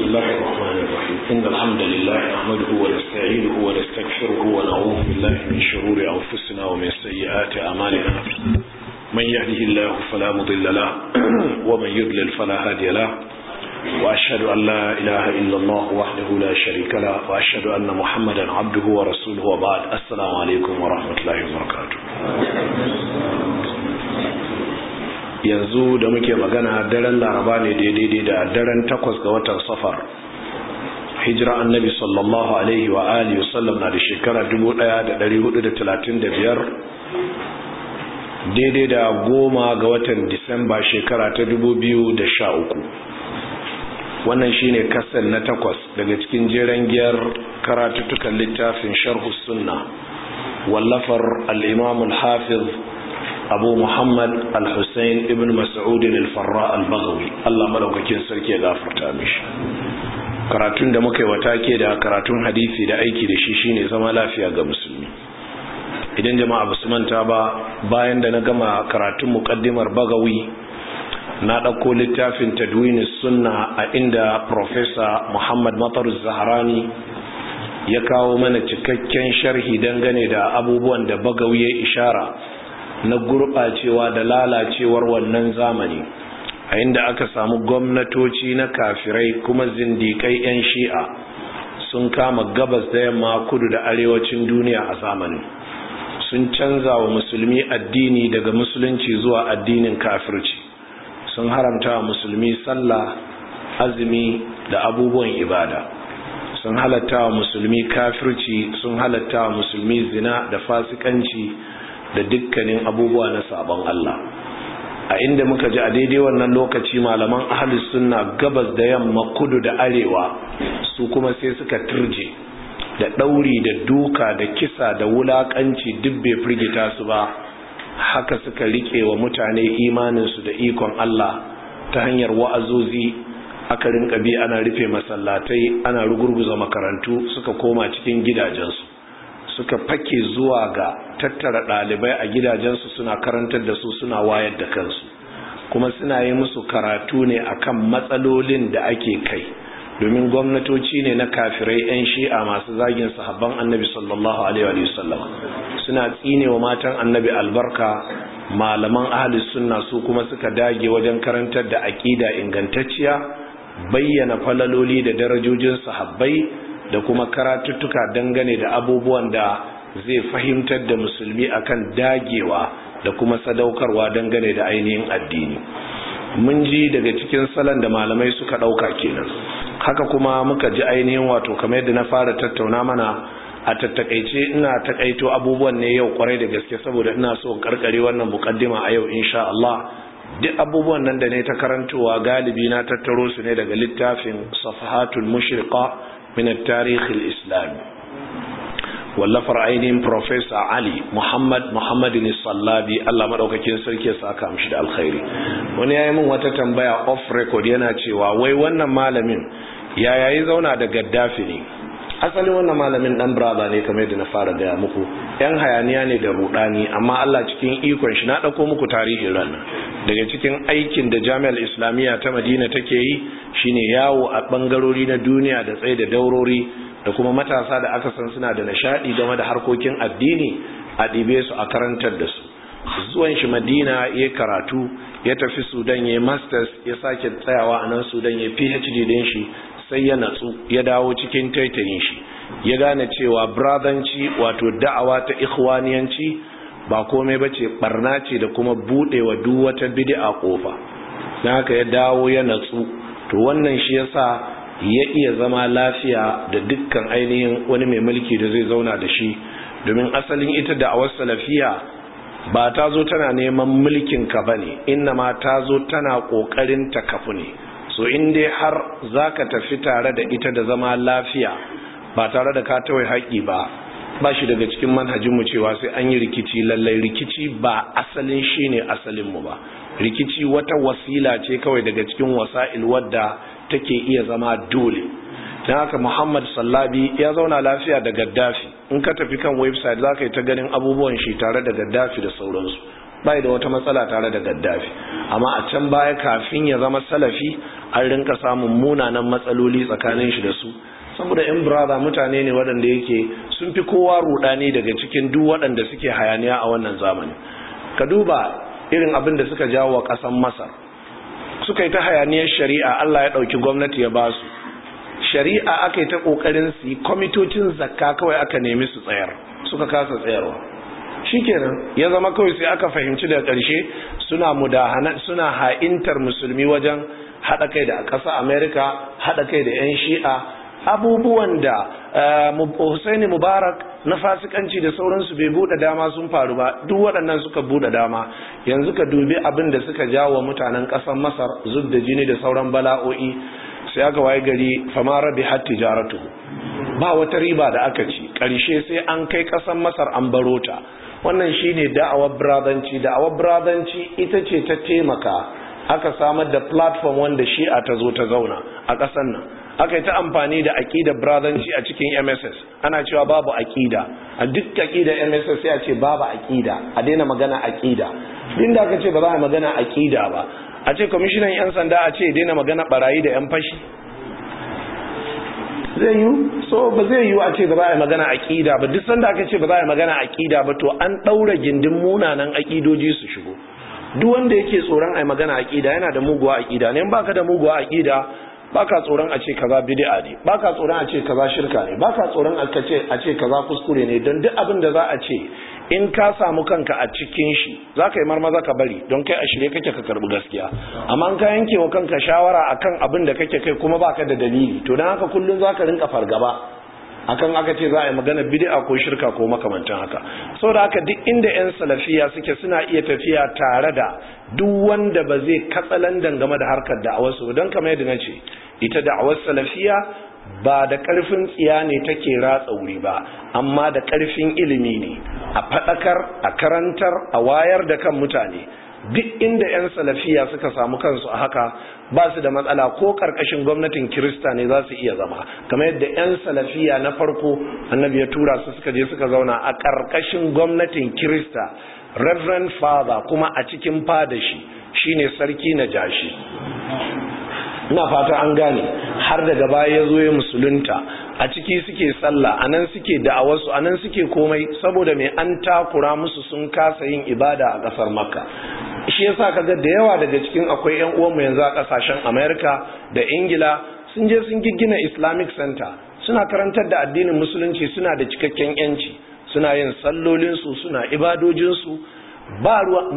الله الرحمن الرحيم إن الحمد لله نحمده ونستعينه ونستغفره ونعوذ بالله من شرور أنفسنا ومن سيئات أعمالنا من يهده الله فلا مضل له ومن يضلل فلا هادي له وأشهد أن لا إله إلا الله وحده لا شريك له وأشهد أن محمدا عبده ورسوله وبعد السلام عليكم ورحمة الله وبركاته yanzu da muke magana daren laraba ne daidai da daren takwas ga watan safar hijira annabi sallallahu alaihi wa alihi wasallam na da shekara 1435 daidai da goma ga watan disamba shekara ta 2013 wannan shine kasar na takwas daga cikin jeren giyar karatuttukan littafin sharhu sunna wallafar al-imam al-hafiz abu muhammad al-hussein ibn mas'udin al-farra al-baghawi Allah malaukakin sarki ya gafarta mishi karatun da muka yi wata ke da karatun hadisi da aiki da shi shine zama lafiya ga musulmi idan jama'a basu manta ba bayan da na gama karatun muqaddimar bagawi na ɗauko littafin tadwini sunna a inda professor muhammad matar zaharani ya kawo mana cikakken sharhi dangane da abubuwan da bagawi ya ishara na gurɓacewa da lalacewar wannan zamani a inda aka samu gwamnatoci na kafirai kuma zindikai 'yan shi'a sun kama gabas da yamma kudu da arewacin duniya a zamanin sun canza wa musulmi addini daga musulunci zuwa addinin kafirci sun haramta wa musulmi sallah azumi da abubuwan ibada sun halatta wa musulmi kafirci sun halatta wa musulmi zina da fasikanci da dukkanin abubuwa na sabon Allah a inda muka ji a daidai wannan lokaci malaman ahlus sunna gabas da yamma kudu da arewa su kuma sai suka turje da ɗauri da duka da kisa da wulakanci duk bai firgita su ba haka suka rike wa mutane imaninsu da ikon Allah ta hanyar wa'azozi aka rinka bi ana rufe masallatai ana rugurguza makarantu suka koma cikin gidajensu suka fake zuwa ga tattara ɗalibai a gidajensu suna karantar da su suna wayar da kansu kuma suna yi musu karatu ne akan matsalolin da ake kai domin gwamnatoci ne na kafirai 'yan shi'a masu zagin sahabban annabi sallallahu alaihi wasallam suna tsine wa matan annabi albarka malaman ahli sunna su kuma suka dage wajen karantar da aƙida ingantacciya bayyana falaloli da darajojin sahabbai da kuma karatuttuka dangane da abubuwan da zai fahimtar da musulmi akan dagewa da kuma sadaukarwa dangane da ainihin addini mun ji daga cikin salon da malamai suka ɗauka kenan haka kuma muka ji ainihin wato kamar yadda na fara tattauna mana a tattakaice ina takaito abubuwan ne yau kwarai da gaske saboda ina so karkare wannan mukaddima a yau insha Allah duk abubuwan nan da ne ta karantowa galibi na tattaro su ne daga littafin safahatul mushriqa min at-tarikh al-islami wallafar ainihin Professor Ali Muhammad Muhammadin Sallabi Allah madaukakin sarki ya saka mishi da alkhairi wani yayi min wata tambaya off record yana cewa wai wannan malamin ya yayi zauna da Gaddafi ne asalin wannan malamin dan brother ne kamar yadda na fara gaya muku yan hayaniya ne da rudani amma Allah cikin ikon shi na dauko muku tarihin ran daga cikin aikin da Jami'ar Islamiyya ta Madina take yi shine yawo a bangarori na duniya da tsaye da daurori da kuma matasa da aka san suna da nishadi game da harkokin addini a ɗibe su a karantar da su zuwan shi madina ya karatu ya tafi sudan ya masters ya sake tsayawa a nan sudan ya phd din shi sai ya natsu ya dawo cikin taitayin shi ya gane cewa bradanci wato da'awa ta ikhwaniyanci ba komai ba ce barna ce da kuma budewa duk wata bid'a kofa don haka ya dawo ya natsu to wannan shi yasa ya iya zama lafiya da dukkan ainihin wani mai mulki da zai zauna da shi domin asalin ita da awar salafiya ba ta zo tana neman mulkin ka bane inna ma ta zo tana kokarin ta kafu ne so in dai har zaka tafi tare da ita da zama lafiya ba tare da ka tawai haƙi ba ba shi daga cikin manhajin mu cewa sai an yi rikici lallai rikici ba asalin shine asalin mu ba rikici wata wasila ce kawai daga cikin wasa'il wadda take iya zama dole don haka muhammad sallabi ya zauna lafiya da gaddafi in ka tafi kan website za ka yi ta ganin abubuwan shi tare da gaddafi da sauransu bai da wata matsala tare da gaddafi amma a can baya kafin ya zama salafi an rinka samun munanan matsaloli tsakanin shi da su saboda yan brother mutane ne waɗanda yake sun fi kowa rudani daga cikin duk waɗanda suke hayaniya a wannan zamani ka duba irin abin da suka jawo wa ƙasan masar suka yi ta hayaniyar shari'a allah ya ɗauki gwamnati ya ba su shari'a aka yi ta ƙoƙarin su yi kwamitocin zakka kawai aka nemi su tsayar suka kasa tsayarwa shikenan ya zama kawai sai aka fahimci da ƙarshe suna mudahana suna ha'intar musulmi wajen haɗa kai da ƙasa amerika haɗa kai da 'yan shi'a abubuwan da Hussaini Mubarak na fasikanci da sauransu bai bude dama sun faru ba duk waɗannan suka bude dama yanzu ka dubi abin da suka jawo mutanen ƙasar Masar zub da jini da sauran bala'o'i sai aka waye gari fama rabi har tijaratu ba wata riba da aka ci ƙarshe sai an kai ƙasar Masar an baro ta wannan shine da'awar bradanci da'awar bradanci ita ce ta taimaka aka samar da platform wanda shi'a ta zo ta zauna a ƙasar nan aka yi ta amfani da aƙidar brazanci a cikin mss ana cewa babu aƙida a duk aƙidar mss sai a ce babu aƙida a daina magana aƙida din da aka ce ba za a magana aƙida ba a ce kwamishinan 'yan sanda a ce daina magana barayi da 'yan fashi zai yi so ba zai yi a ce ba za a magana aƙida ba duk sanda aka ce ba za a magana aƙida ba to an ɗaura gindin munanan aƙidoji su shigo duk wanda yake tsoron a magana aƙida yana da muguwa aƙida ne in baka da muguwa aƙida baka tsoron a ce kaza bid'a ne baka tsoron a ce kaza shirka ne baka tsoron a ce a ce kaza kuskure ne don duk abin da za a ce in ka samu kanka a cikin shi za ka yi marmaza ka bari don kai a shirye kake ka karbi gaskiya amma in ka yanke wa kanka shawara akan abin da kake kai kuma baka da dalili to don haka kullum za ka rinka fargaba akan aka ce za a yi magana bid'a ko shirka ko makamantan haka saboda haka duk inda yan salafiya suke suna iya tafiya tare da duk wanda ba zai katsalandan game da harkar da'awar su don kamar yadda nace ita da'awar salafiya ba da karfin tsiya ne take ratsa wuri ba amma da karfin ilimi ne a fadakar a karantar a wayar da kan mutane duk inda 'yan salafiya suka samu kansu a haka ba su da matsala ko karkashin gwamnatin kirista ne za su iya zama kamar yadda 'yan salafiya na farko annabi ya tura su suka je suka zauna a karkashin gwamnatin kirista reverend father kuma a cikin fadashi shine sarki na jashi ina fata an gane har daga baya ya zo ya musulunta a ciki suke sallah a nan suke da'awarsu a nan suke komai saboda mai an takura musu sun kasa yin ibada a ƙasar makka shi yasa kaga da yawa daga cikin akwai yan uwanmu yanzu a ƙasashen america da ingila sun je sun giggina islamic center suna karantar da addinin musulunci suna da cikakken yanci suna yin sallolinsu suna ibadojinsu ba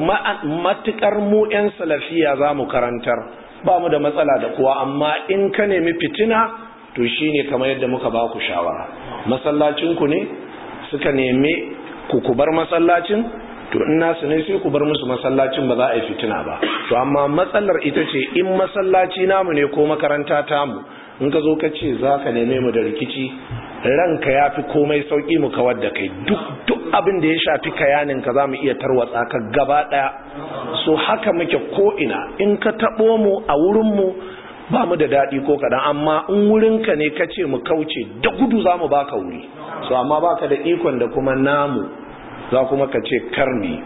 matukar mu 'yan salafiya za mu karantar ba mu da matsala da kuwa amma in ka nemi fitina to shine kamar yadda muka ba ku shawara masallacinku ne suka nemi ku ku bar masallacin to in nasu ne sai ku bar musu masallacin ba za a yi fitina ba to amma matsalar ita ce in masallaci namu ne ko makaranta tamu in ka zo ka ce za ka neme mu da rikici ranka ya fi komai sauƙi mu kawar da kai duk duk abin da ya shafi kayanin ka za mu iya tarwatsa ka gaba ɗaya so haka muke ko'ina in ka taɓo mu a wurinmu ba mu da daɗi ko kaɗan amma in wurinka ne ka ce mu kauce da gudu za mu baka wuri so amma baka da ikon da kuma namu za kuma ka ce karni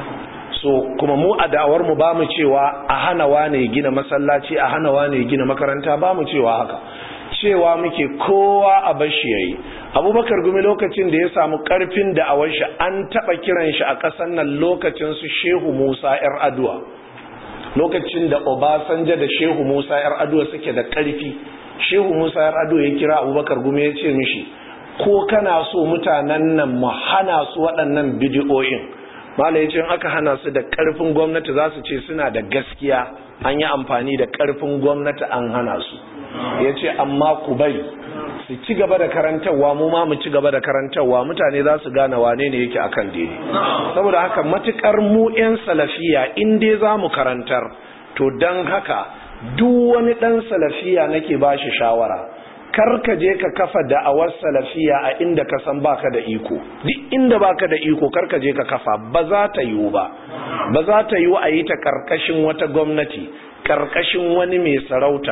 so kuma mu a da'awar mu ba mu cewa a hana wane gina masallaci a hana wane gina makaranta ba mu cewa haka cewa muke kowa a bashi yayi abubakar gumi lokacin da ya samu karfin da'awar shi an taba kiran shi a kasan nan lokacin su shehu musa yar aduwa lokacin da obasanjo da shehu musa yar aduwa suke da karfi shehu musa yar aduwa ya kira abubakar gumi ya ce mishi ko kana so mutanen nan mu hana su waɗannan bidiyoyin malai ce aka hana su da ƙarfin gwamnati za su ce suna da gaskiya an yi amfani da ƙarfin gwamnati an hana su ya ce amma ku bari su ci gaba da karantarwa mu ma mu ci gaba da karantarwa mutane za su gane wane ne yake akan daidai saboda haka matukar mu 'yan salafiya in dai za mu karantar to don haka duk wani ɗan salafiya nake ba shi shawara kar ka je ka kafa da'awar salafiya a inda ka san baka da iko duk inda baka da iko kar ka je ka kafa ba za ta yiwu ba ba za ta yiwu a yi ta karkashin wata gwamnati karkashin wani mai sarauta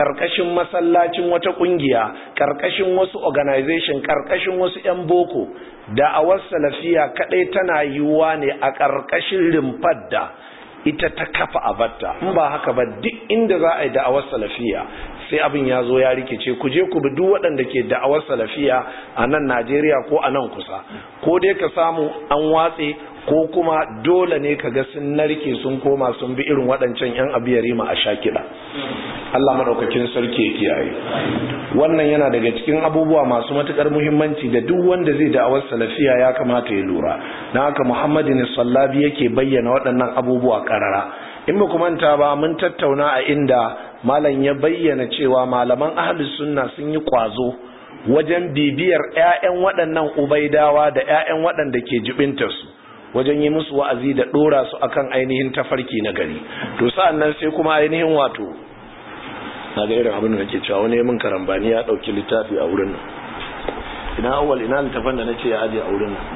karkashin masallacin wata kungiya karkashin wasu organization karkashin wasu yan boko da'awar salafiya kadai tana yiwuwa ne a karkashin rumfar da ita ta kafa abatta in ba haka ba duk inda za a yi da'awar salafiya sai abin ya zo ya rikice ku je ku bi duk waɗanda ke da'awar salafiya a nan Najeriya ko a nan kusa ko dai ka samu an watse ko kuma dole ne ka ga sun narke sun koma sun bi irin waɗancan 'yan abiyarima a sha kiɗa Allah maɗaukakin sarki ya kiyaye wannan yana daga cikin abubuwa masu matuƙar muhimmanci da duk wanda zai da'awar salafiya ya kamata ya lura na haka muhammadin sallabi yake bayyana waɗannan abubuwa ƙarara in ba manta ba mun tattauna a inda malam ya bayyana cewa malaman ahlus sunna sun yi kwazo wajen bibiyar 'ya'yan waɗannan ubaidawa da 'ya'yan waɗanda ke jibintarsu wajen yi musu wa'azi da ɗora su akan ainihin tafarki na gari to sa'an nan sai kuma ainihin wato na ga irin abin da nake cewa wani min karambani ya ɗauki littafi a wurin nan ina awwal ina littafin da nace ya aje a wurin nan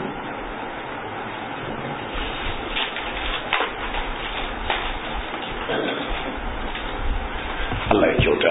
Allah ya kyauta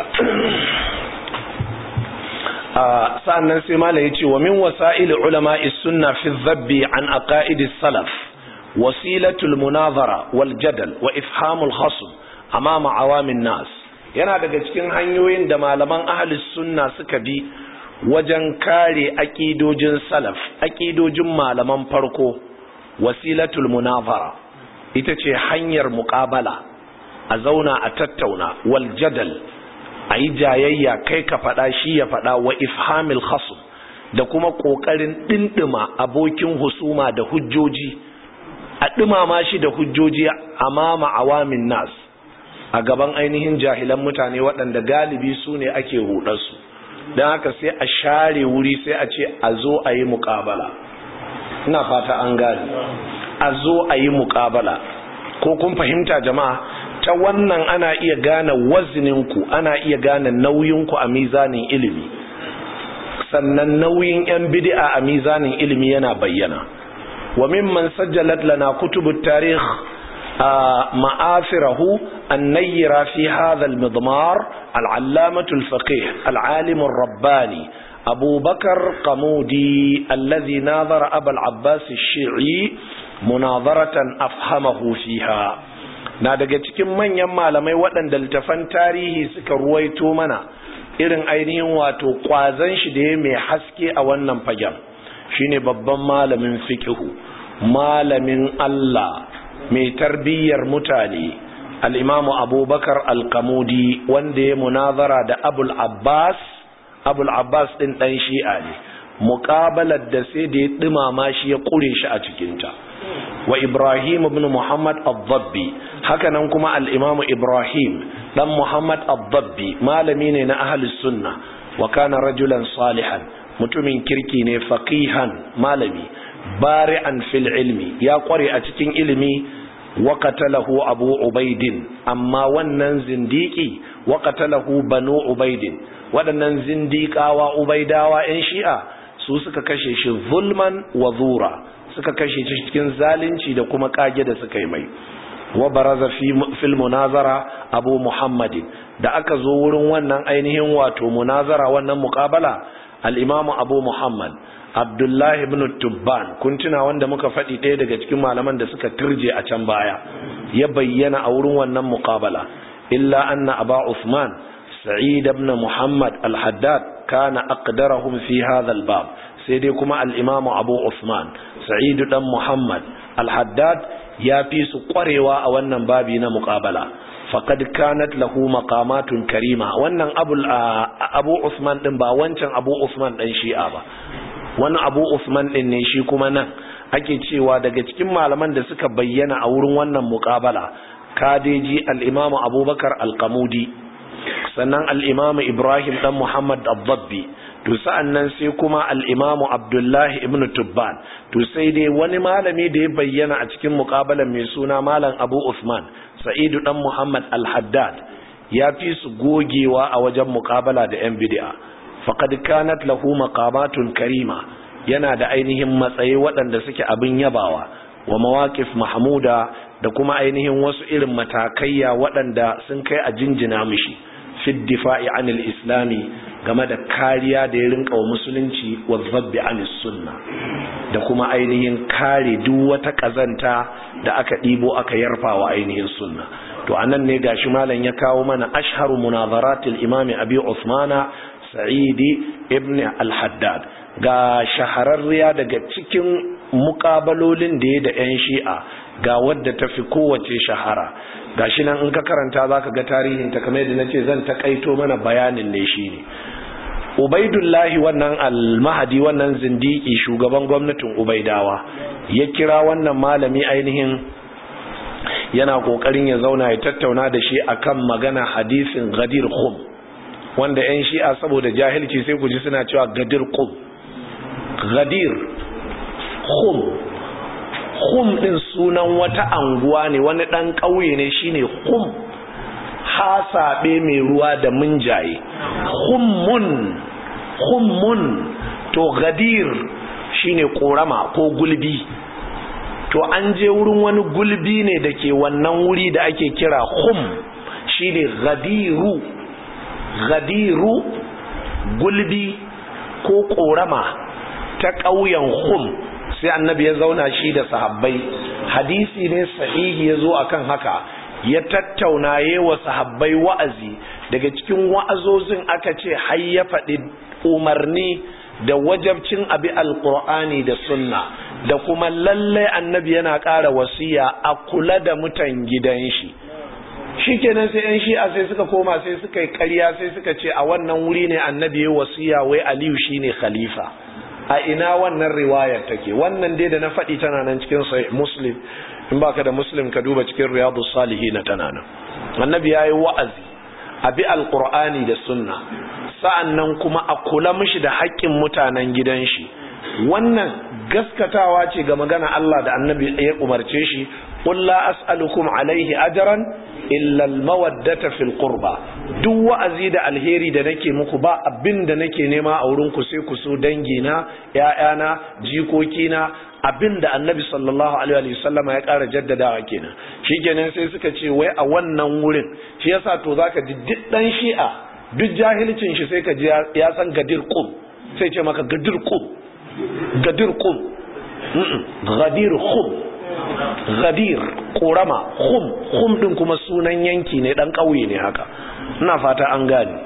sa'annan sai mala ya ce wa min wasa'il ulama sunna fi zabbi an aqaidis salaf wasilatul munazara wal jadal wa ifhamul khasm amama awamin nas yana daga cikin hanyoyin da malaman ahli sunna suka bi wajen kare aqidojin salaf aqidojin malaman farko wasilatul munazara ita ce hanyar muqabala a zauna a tattauna wal jadal a yi jayayya kai ka faɗa shi ya faɗa wa ifhamil khasm da kuma ƙoƙarin ɗinɗima abokin husuma da hujjoji a ɗimama shi da hujjoji amama awamin nas a gaban ainihin jahilan mutane waɗanda galibi su ne ake hudarsu don haka sai a share wuri sai a ce a zo a yi muƙabala ina fata an gane a zo a yi muƙabala ko kun fahimta jama'a ta wannan ana iya gane wazininku ana iya gane nauyinku a mizanin ilimi sannan nauyin 'yan bid'a a mizanin ilimi yana bayyana wa mimman sajjalat lana kutubut tarikh ma'afirahu an-nayyira fi hadha al-midmar al-allamah al-faqih al-alim ar-rabbani أبو بكر قمودي الذي ناظر أبا العباس الشيعي مناظرة أفهمه فيها na daga cikin manyan malamai waɗanda littafan tarihi suka ruwaito mana irin ainihin wato ƙwazon shi da ya mai haske a wannan fagen shine babban malamin fikihu malamin Allah mai tarbiyyar mutane al'imamu abubakar alkamudi wanda ya munazara da abul abbas abul abbas ɗin ɗan shi'a ne muƙabalar da sai da ya ɗumama shi ya ƙure shi a cikinta wa ibrahim ibn muhammad al-dabbi hakanan kuma al-imam ibrahim dan muhammad al-dabbi malami ne na ahli sunna wa kana rajulan salihan mutumin kirki ne faqihan malami bari'an fil ilmi ya kware a cikin ilimi wa qatalahu abu ubaidin amma wannan zindiki wa qatalahu banu ubaidin waɗannan zindiƙawa ubaidawa 'yan shi'a su suka kashe shi zulman wa zura suka kashe shi cikin zalunci da kuma kage da suka yi mai wa baraza fil munazara abu muhammadin da aka zo wurin wannan ainihin wato munazara wannan muqabala al-imamu abu muhammad abdullah ibn tubban kun tuna wanda muka faɗi ɗaya daga cikin malaman da suka turje a can baya ya bayyana a wurin wannan muqabala illa anna aba usman sa'id ibn muhammad al-haddad kana aqdarahum fi hadha al-bab sai dai kuma al-imamu abu usman sa'id dan muhammad al-haddad ya fi su kwarewa a wannan babi na muqabala faqad kanat lahu maqamatun karima wannan abu abu usman din ba wancan abu usman dan shi'a ba wannan abu usman din ne shi kuma nan ake cewa daga cikin malaman da suka bayyana a wurin wannan muqabala kadeji al-imamu abubakar al-qamudi sannan al'imamu ibrahim ɗan muhammad abdabbi to sa'an nan sai kuma al'imamu abdullahi ibn tubban to sai dai wani malami da ya bayyana a cikin muƙabalan mai suna malam abu usman sa'idu ɗan muhammad al-haddad ya fi su gogewa a wajen muƙabala da ‘yan bidi'a faƙad kanat lahu maqamatun karima yana da ainihin matsayi waɗanda suke abin yabawa wa mawaƙif mahmuda da kuma ainihin wasu irin matakaiya waɗanda sun kai a jinjina mishi fi difa'i anil islami game da kariya da ya rinka wa musulunci wa zabbi anis sunna da kuma ainihin kare duk wata kazanta da aka ɗibo aka yarfa wa ainihin sunna to anan ne gashi malam ya kawo mana ashharu munazaratil imami abi usmana sa'idi ibn al-haddad ga shahararriya daga cikin mukabalolin da ya da 'yan shi'a ga wadda ta fi kowace shahara ga shi nan in ka karanta za ka ga tarihin ta kamar yadda na ce zan takaito mana bayanin ne shi ne ubaidullahi wannan almahadi wannan zindiki shugaban gwamnatin ubaidawa ya kira wannan malami ainihin yana kokarin ya zauna ya tattauna da shi akan magana hadisin gadir khum wanda 'yan shi'a saboda jahilci sai ku ji suna cewa gadir khum gadir khum khum din sunan wata anguwa ne wani dan ƙauye ne shine khum hasabe mai ruwa da munjaye khummun khummun to gadir shine korama ko gulbi to an je wurin wani gulbi ne da ke wannan wuri da ake kira khum shine gadiru gadiru gulbi ko korama ta ƙauyen hum sai annabi ya zauna shi da sahabbai hadisi ne sahihi ya zo akan haka ya tattauna ya wa sahabbai wa'azi daga cikin wa'azozin aka ce har ya faɗi umarni da wajabcin abi alƙur'ani da sunna da kuma lallai annabi yana ƙara wasiya a kula da mutan gidan shi shikenan sai yan shi'a sai suka koma sai suka yi ƙarya sai suka ce a wannan wuri ne annabi ya wasiya wai aliyu shine khalifa a ina wannan riwayar take wannan dai da na faɗi tana nan cikin sahih muslim in baka da muslim ka duba cikin riyadus salihin tana nan annabi yayi wa'azi a bi alqur'ani da sunna sa'annan kuma a kula mishi da haƙƙin mutanen gidan shi wannan gaskatawa ce ga magana Allah da annabi ya umarce shi qul la as'alukum alaihi ajran illa almawaddata fil qurba duk wa'azi da alheri da nake muku ba abin da nake nema a wurin ku sai ku so dangi na ƴaƴana jikoki na abin da annabi sallallahu alaihi wa sallama ya ƙara jaddadawa kenan shikenan sai suka ce wai a wannan wurin shi yasa to zaka ji duk dan shi'a duk jahilcin shi sai ka ji ya san gadir qum sai ce maka gadir qum gadir qum gadir khum gadir korama khum khum din kuma sunan yanki ne dan kauye ne haka ina fata an gane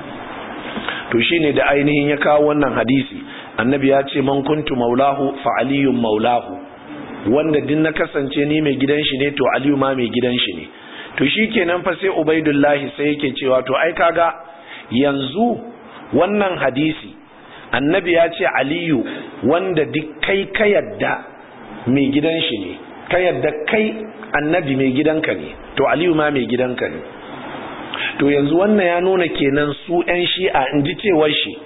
to shine da ainihin ya kawo wannan hadisi annabi ya ce man kuntu maulahu fa aliyun maulahu wanda din na kasance ni mai gidan shi ne to aliyu ma mai gidan shi ne to shikenan fa sai ubaidullahi sai yake cewa to ai kaga yanzu wannan hadisi annabi ya ce aliyu wanda duk kai ka yadda mai gidan shi ne ka yadda kai annabi mai gidanka ne to aliyu ma mai gidanka ne to yanzu wannan ya nuna kenan su 'yan shi'a in ji cewar shi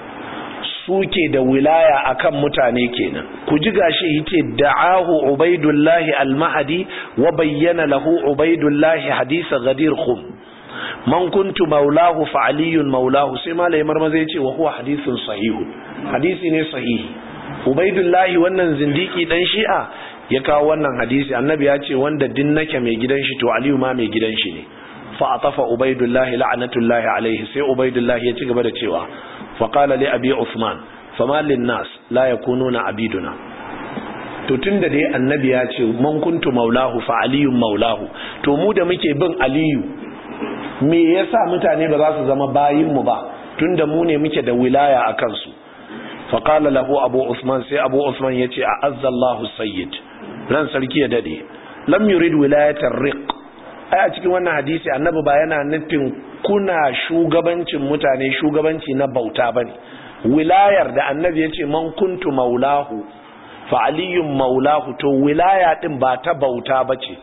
suke da wilaya akan mutane kenan ku ji gashi yace da'ahu ubaidullahi al-mahdi wa bayyana lahu ubaidullahi hadisa ghadir khum man kuntu maulahu fa aliyun maulahu sai malai marmaza yace wa huwa hadithun sahihun hadisi ne sahihi ubaidullahi wannan zindiki dan shi'a ya kawo wannan hadisi annabi ya ce wanda din nake mai gidan shi to aliyu ma mai gidan shi ne fa atafa ubaidullahi la'natullahi alaihi sai ubaidullahi ya ci gaba da cewa fa qala li abi usman fama lin nas la yakununa abiduna to tunda dai annabi ya ce man kuntu maulahu fa aliyun maulahu to mu da muke bin aliyu me yasa mutane ba za su zama bayin mu ba tunda mu ne muke da wilaya a kansu fa qala lahu abu usman sai abu usman yace a azzallahu sayyid ran sarki ya dade lam yurid wilayatar riq ai a cikin wannan hadisi annabi ba yana nufin kuna shugabancin mutane shugabanci na bauta bane wilayar da annabi yace man kuntu maulahu fa aliyun maulahu to wilaya din ba ta bauta bace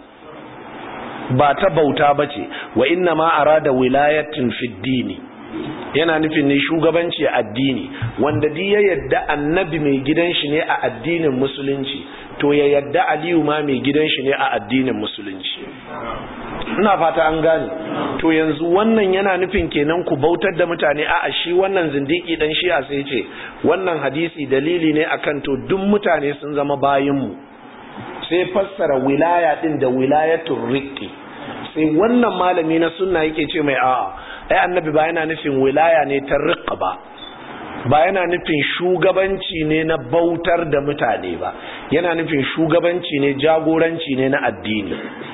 ba ta bauta bace wa inna ma arada wilayatin fid dini yana nufin ne shugabanci a addini wanda di ya yadda annabi mai gidan shi ne a addinin musulunci to ya yadda aliyu ma mai gidan shi ne a addinin musulunci ina fata an gane to yanzu wannan yana nufin kenan ku bautar da mutane a shi wannan zindiki dan shi'a sai ce wannan hadisi dalili ne akan to duk mutane sun zama bayinmu sai fassara wilaya din da wilayatul riqqi sai wannan malami na sunna yake ce mai a'a ai annabi ba yana nufin wilaya ne ta riƙa ba ba yana nufin shugabanci ne na bautar da mutane ba yana nufin shugabanci ne jagoranci ne na addini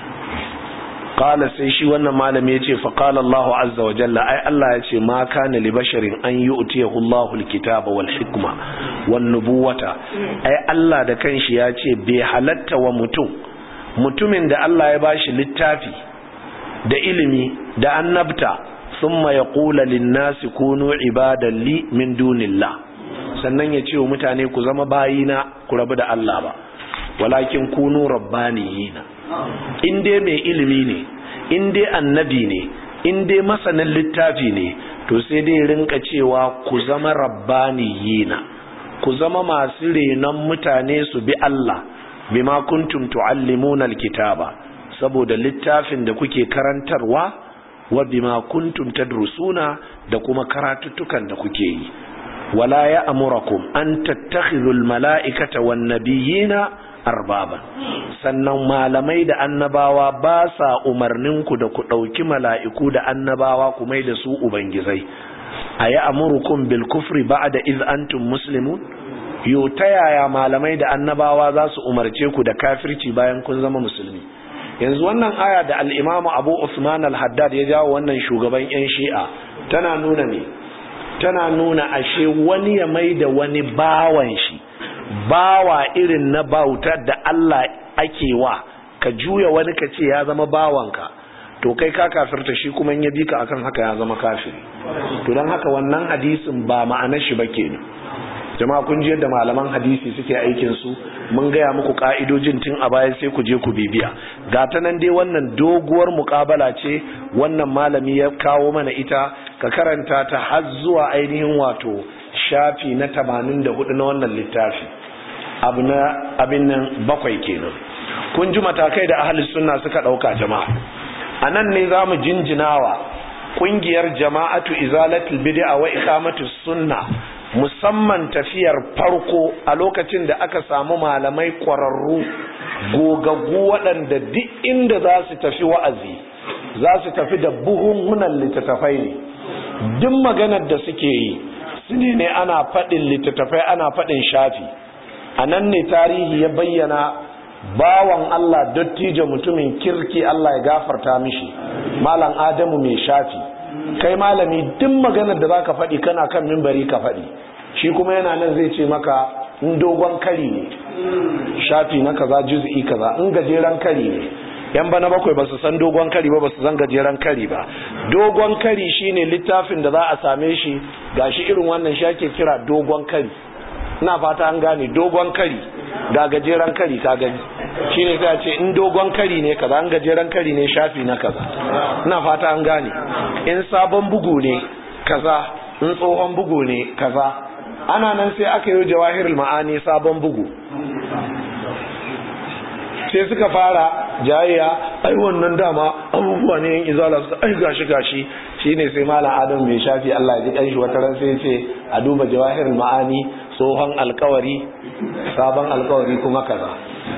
qala sai shi wannan malami yace fa qala Allahu azza wa jalla ai Allah yace ma kana li basharin an yu'tiyahu Allahu al-kitaba wal hikma wan nubuwata ai Allah da kanshi yace bai halatta wa mutum mutumin da Allah ya bashi littafi da ilimi da annabta thumma yaqulu lin-nasi kunu ibadan li min dunillah sannan ya ce wa mutane ku zama bayina ku rabu da Allah ba walakin kunu rabbaniyina in dai mai ilimi ne in dai annabi ne in dai masanin littafi ne to sai dai rinka cewa ku zama rabbaniyina ku zama masu renon mutane su bi Allah bima kuntum tuallimuna alkitaba saboda littafin da kuke karantarwa wa bima kuntum tadrusuna da kuma karatuttukan da kuke yi wala ya amurakum an tattakhidhul mala'ikata wan nabiyina arbaba sannan malamai da annabawa ba sa umarninku da ku ɗauki mala'iku da annabawa ku mai da su ubangizai a yi amurukum bil kufri ba da iz antum muslimun yo ta yaya malamai da annabawa za su umarce ku da kafirci bayan kun zama musulmi yanzu wannan aya da al'imamu abu usman al-haddad ya jawo wannan shugaban 'yan shi'a tana nuna ne tana nuna ashe wani ya mai da wani bawan shi bawa irin na bautar da Allah ake wa ka juya wani ka ce ya zama bawanka to kai ka kafirta shi kuma ya bi ka akan haka ya zama kafiri to don haka wannan hadisin ba ma'anar shi ba kenan jama'a kun ji yadda malaman hadisi suke aikin su mun gaya muku ka'idojin tun a baya sai ku je ku bibiya ga ta nan dai wannan doguwar muƙabala ce wannan malami ya kawo mana ita ka karanta ta har zuwa ainihin wato shafi na 84 na wannan littafi abu na abin nan bakwai kenan kun ji matakai da ahalus sunna suka dauka jama'a anan ne zamu jinjinawa kungiyar jama'atu izalatul bid'a wa iqamatus sunna musamman tafiyar farko a lokacin da aka samu malamai kwararru gogaggu waɗanda duk inda za su tafi wa'azi za su tafi da buhunhunan littattafai ne duk maganar da suke yi su ne ne ana faɗin littattafai ana faɗin shafi a nan ne tarihi ya bayyana bawan Allah dattijo mutumin kirki Allah ya gafarta mishi malam adamu mai shafi kai malami duk maganar da zaka faɗi kana kan mimbari ka faɗi shi kuma yana nan zai ce maka in dogon kari ne shafi na kaza juz'i kaza in gajeren kari ne yan bana bakwai ba su san dogon kari ba ba su san gajeren kari ba dogon kari shine littafin da za a same shi gashi irin wannan shi ake kira dogon kari ina fata an gane dogon kari ga gajeren kari ka gani shine sai a ce in dogon kari ne kaza in gajeren kari ne shafi na kaza ina fata an gane in sabon bugu ne kaza in tsohon bugu ne kaza ana nan sai aka yi jawahirul ma'ani sabon bugu sai suka fara jayayya ai wannan dama abubuwa ne yin izala su ai gashi gashi shine sai malam adam mai shafi Allah ya ji kanshi wata ran sai ce a duba jawahirul ma'ani tsohon alkawari sabon alkawari kuma kaza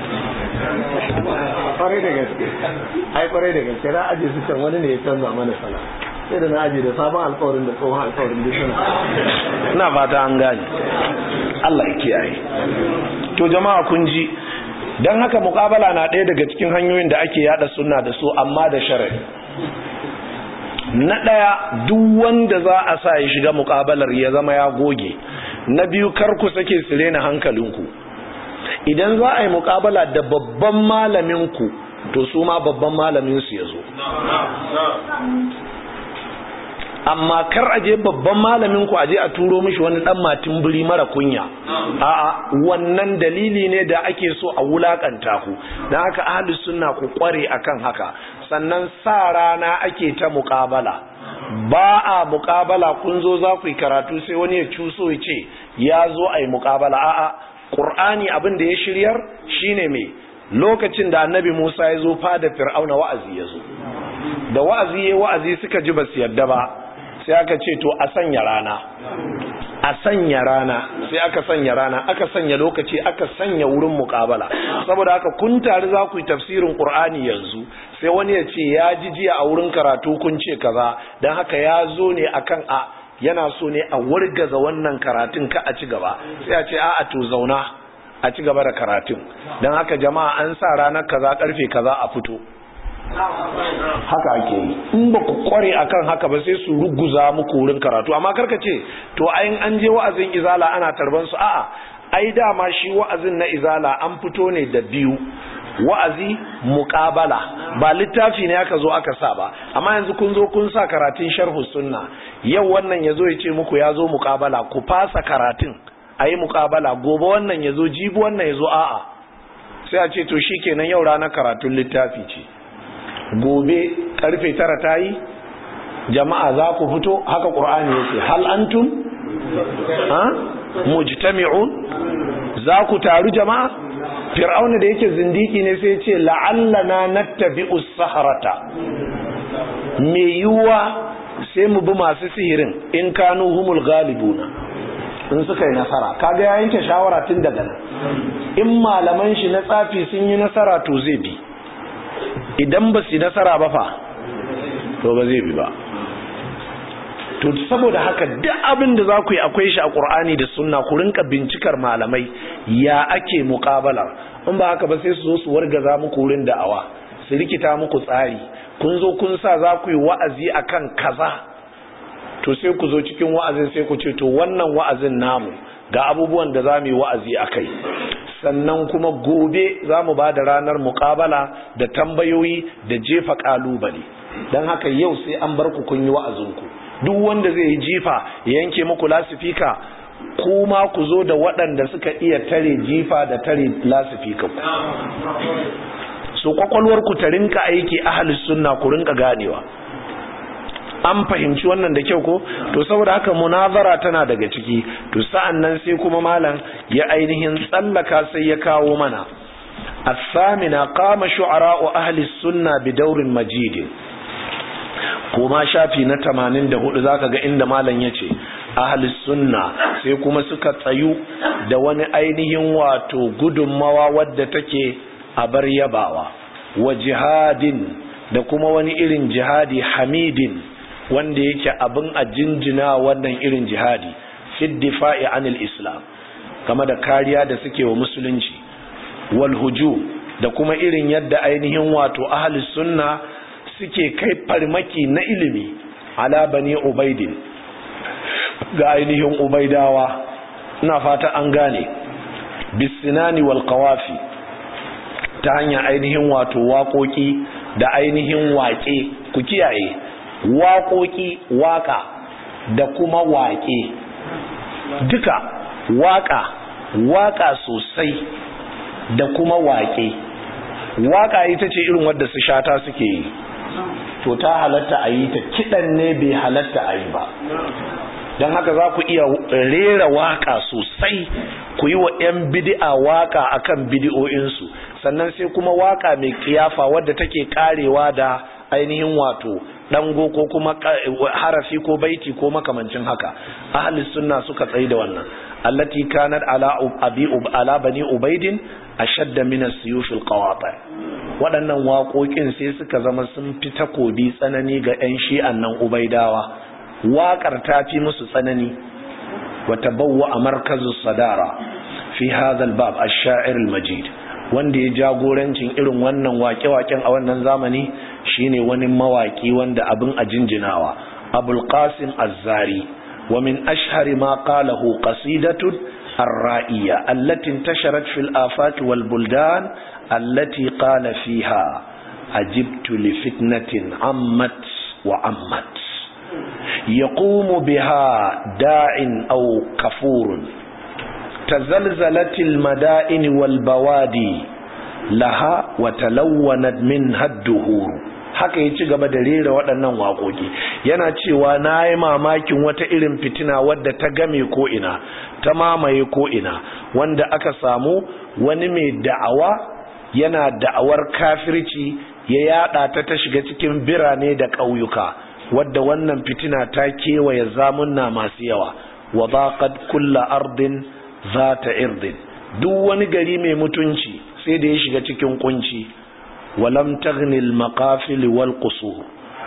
kwarai da gaske ai kwarai da gaske na aje su can wani ne ya canza mana sala sai da na aje da sabon alkawarin da tsohon alkawarin duk suna ina fata an gane Allah ya kiyaye to jama'a kun ji dan haka muƙabala na ɗaya daga cikin hanyoyin da ake yada sunna da su amma da sharadi na ɗaya duk wanda za a sa ya shiga muƙabalar ya zama ya goge na biyu kar ku sake su rena hankalinku idan za a yi muƙabala da babban malaminku to su ma babban malaminsu ya zo amma kar aje babban malamin ku aje a turo mishi wani dan matin buri mara kunya a'a wannan dalili ne da ake so a wulakanta ku dan haka ahli sunna ku kware akan haka sannan sa rana ake ta muqabala ba a muqabala kun zo za ku yi karatu sai wani ya cuso ya ce ya zo a yi muqabala a'a qur'ani abin da ya shiryar shine me lokacin da annabi Musa ya zo fada fir'auna wa'azi ya zo da wa'azi ya wa'azi suka ji ba su yadda ba sai aka ce to a sanya rana a sanya rana sai aka sanya rana aka sanya lokaci aka sanya wurin muƙabala saboda haka kun tare za ku yi tafsirin ƙur'ani yanzu sai wani ya ce ya ji jiya a wurin karatu kun ce kaza don haka ya zo ne akan a yana so ne a wargaza wannan karatun ka a ci gaba sai a ce a to zauna a ci gaba da karatun don haka jama'a an sa ranar kaza karfe kaza a fito haka ake yi in ba ku kware akan haka ba sai su ruguza muku wurin karatu amma karka ce to ayin an je wa'azin izala ana tarban su a'a ai dama shi wa'azin na izala an fito ne da biyu wa'azi muqabala ba littafi ne aka zo aka sa ba amma yanzu kun zo kun sa karatun sharhu sunna yau wannan yazo ya ce muku ya zo muqabala ku fasa karatun ayi muqabala gobe wannan yazo jibi wannan yazo a'a sai a ce to shikenan yau ranar karatun littafi ce gobe karfe tara ta yi jama'a za ku fito haka ƙur'ani yake hal antum ha mujtami'un za ku taru jama'a fir'auna da yake zindiki ne sai ce la'allana nattabi'us saharata me yiwuwa sai mu bi masu sihirin in kanu humul galibuna in suka yi nasara kaga ya yanke shawara tun daga nan in malaman shi na tsafi sun yi nasara to zai bi idan ba su nasara ba fa to ba zai bi ba to saboda haka duk abin da za ku yi akwai shi a ƙur'ani da sunna ku rinka bincikar malamai ya ake muƙabalar in ba haka ba sai su zo su wargaza muku wurin da'awa su rikita muku tsari kun zo kun sa za ku yi wa'azi akan kaza to sai ku zo cikin wa'azin sai ku ce to wannan wa'azin namu ga abubuwan da za mu yi wa'azi a kai sannan kuma gobe za mu ba da ranar muƙabala da tambayoyi da jefa ƙalubale don haka yau sai an bar ku kun yi wa'azinku duk wanda zai yi jifa ya yanke muku lasifika kuma ku zo da waɗanda suka iya tare jifa da tare lasifika ku so kwakwalwarku ta rinka aiki ahalus sunna ku rinka ganewa an fahimci wannan da kyau ko to saboda haka munazara tana daga ciki to sa'an nan sai kuma malam ya ainihin tsallaka sai ya kawo mana الثامنة قام شعراء أهل السنة بدور مجيد kuma shafi na tamanin da hudu zaka ga inda malam ya ce ahli sunna sai kuma suka tsayu da wani ainihin wato gudunmawa wadda take a bar yabawa wa jihadin da kuma wani irin jihadi hamidin wanda yake abin a jinjina wannan irin jihadi fi difa'i anil islam kama da kariya da suke wa musulunci wal hujum da kuma irin yadda ainihin wato ahli sunna suke kai farmaki na ilimi ala bani ubaidin ga ainihin ubaidawa ina fata an gane bisinani wal qawafi ta hanyar ainihin wato waƙoƙi da ainihin waƙe ku kiyaye waƙoƙi waƙa da kuma waƙe duka waƙa waƙa sosai da kuma waƙe waƙa ita ce irin wadda su shata suke yi to ta halatta a yi ta kiɗan ne bai halatta a yi ba don haka za ku iya rera waka sosai ku yi wa 'yan bidi'a waka akan bidi'o'insu sannan sai kuma waka mai kiyafa wadda take karewa da ainihin wato dango ko kuma harafi ko baiti ko makamancin haka ahli sunna suka tsayi da wannan allati kanat ala abi ala bani ubaidin ashadda min as-suyuf al-qawati waɗannan waƙoƙin sai suka zama sun fi takobi tsanani ga 'yan shi'an nan ubaidawa waƙar ta fi musu tsanani wata bawwa a markazin sadara fi hadal bab ash-sha'ir al-majid wanda ya jagorancin irin wannan waƙe-waƙen a wannan zamani shine wani mawaƙi wanda abin a jinjinawa abul qasim az-zari wa min ashhari ma qalahu qasidatun ar-ra'iyya allati intasharat fil afaq wal buldan allati qala fiha ajibtu li fitnatin ammat wa ammat يقوم بها داع أو كفور تزلزلت المدائن والبوادي لها وتلونت منها الدهور haka ya ci gaba da rera waɗannan waƙoƙi yana cewa na yi mamakin wata irin fitina wadda ta game ko'ina ta mamaye ko'ina wanda aka samu wani mai da'awa yana da'awar kafirci ya yada ta ta shiga cikin birane da ƙauyuka wadda wannan fitina ta kewaye zamunna masu yawa wa zaqad kulla ardin zata irdin duk wani gari mai mutunci sai da ya shiga cikin kunci walam taghni al-maqafil wal qusur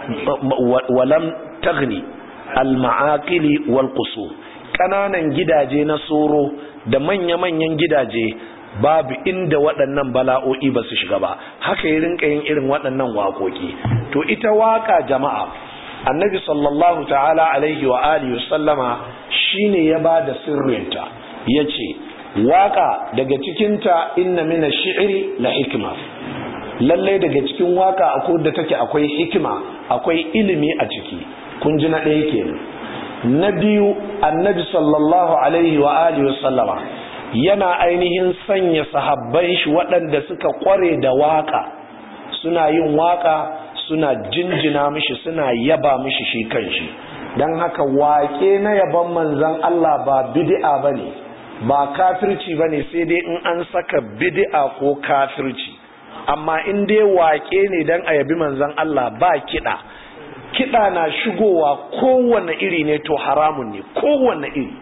walam taghni al-ma'aqil wal qusur kananan gidaje na soro da manya-manyan gidaje babu inda waɗannan bala'o'i ba su shiga ba haka yi rinka yin irin waɗannan waƙoƙi to ita waƙa jama'a annabi sallallahu ta'ala alaihi wa alihi sallama shine ya ba da sirrinta ya ce waƙa daga cikinta inna mina shi'iri la hikima lallai daga cikin waƙa akwai da take akwai hikima akwai ilimi a ciki kun ji na ɗaya kenan na biyu annabi sallallahu alaihi wa alihi sallama yana ainihin sanya sahabban shi waɗanda suka ƙware da waƙa suna yin waƙa suna jinjina mishi suna yaba mishi shi kanshi don haka waƙe na yaban manzan Allah ba bid'a bane ba kafirci bane sai dai in an saka bid'a ko kafirci amma in dai waƙe ne don a yabi manzan Allah ba kiɗa kiɗa na shigowa kowane iri ne to haramun ne kowane iri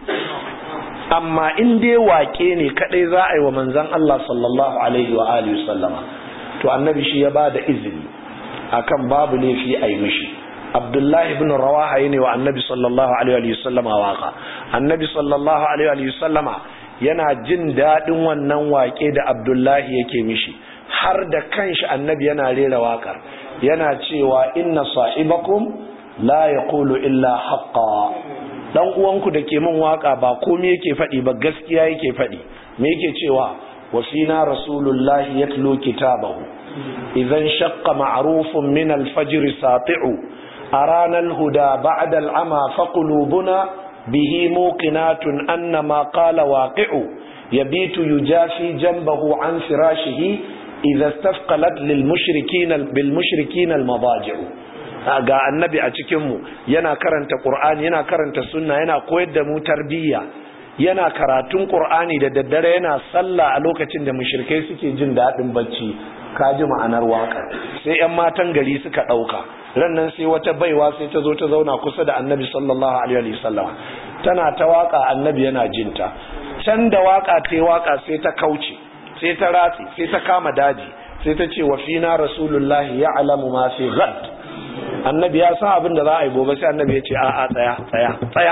amma in dai waƙe ne kadai za a yi wa manzan Allah sallallahu alaihi wa alihi sallama to annabi shi ya ba da izini akan babu laifi a yi mishi abdullahi ibn rawaha ne wa annabi sallallahu alaihi wa sallama waka annabi sallallahu alaihi wa sallama yana jin daɗin wannan waƙe da abdullahi yake mishi har da kanshi annabi yana rera waƙar yana cewa inna sa'ibakum la yaqulu illa haqqa dan uwanku da ke min waka ba komai yake faɗi ba gaskiya yake faɗi me yake cewa wa fina rasulullahi yatlu kitabahu idan shaqqa ma'rufun min al-fajr sati'u arana al-huda ba'da al-ama faqulubuna bihi muqinatun anna ma qala waqi'u yabitu yujafi janbahu an firashihi idza istafqalat lil mushrikin bil mushrikin al-madaji'u ga annabi a cikinmu yana karanta ƙur'ani yana karanta sunna yana koyar da mu tarbiyya yana karatun ƙur'ani da daddare yana sallah a lokacin da mushrikai suke jin daɗin bacci ka ji ma'anar waƙar sai 'yan matan gari suka ɗauka rannan sai wata baiwa sai ta zo ta zauna kusa da annabi sallallahu alaihi wasallam tana ta waƙa annabi yana jinta can da waƙa ta waƙa sai ta kauce sai ta ratsi sai ta kama daji sai ta ce wa fina rasulullahi ya'lamu ma fi ghad annabi ya san abin da za a yi gobe sai annabi ya ce a'a tsaya tsaya tsaya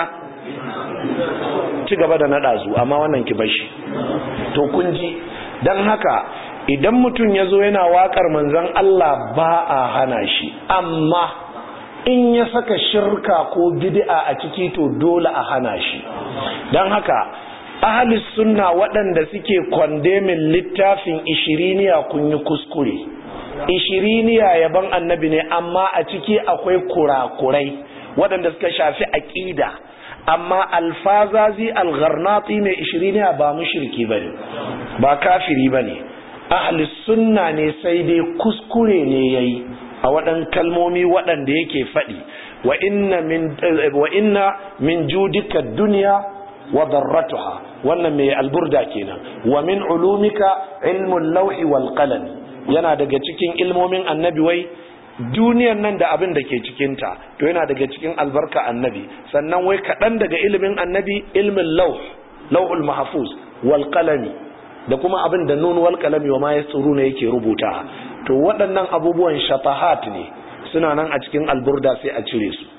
ci gaba da naɗa zu amma wannan ki bashi to kun ji don haka idan mutum ya zo yana waƙar manzon Allah ba a hana shi amma in ya saka shirka ko bid'a a ciki to dole a hana shi don haka ahalis sunna waɗanda suke kwandemin littafin ishiriniya kun yi kuskure ishiriniya yaban annabi ne amma a ciki akwai kurakurai waɗanda suka shafi aƙida amma alfazazi algharnati mai ishiriniya ba mushriki ba ne ba kafiri ba ne ahli sunna ne sai dai kuskure ne ya yi a waɗan kalmomi waɗanda yake faɗi wa inna min judika duniya wa darratuha wannan mai alburda kenan wa min ulumika ilmun lauhi wal qalami yana daga cikin ilmomin annabi wai duniyar nan da abin da ke cikinta to yana daga cikin albarka annabi sannan wai kaɗan daga ilimin annabi ilmin lauh lauhul mahfuz wal qalami da kuma abin da nun wal qalami wa ma yasuruna yake rubuta to waɗannan abubuwan shafahat ne suna nan a cikin alburda sai a cire su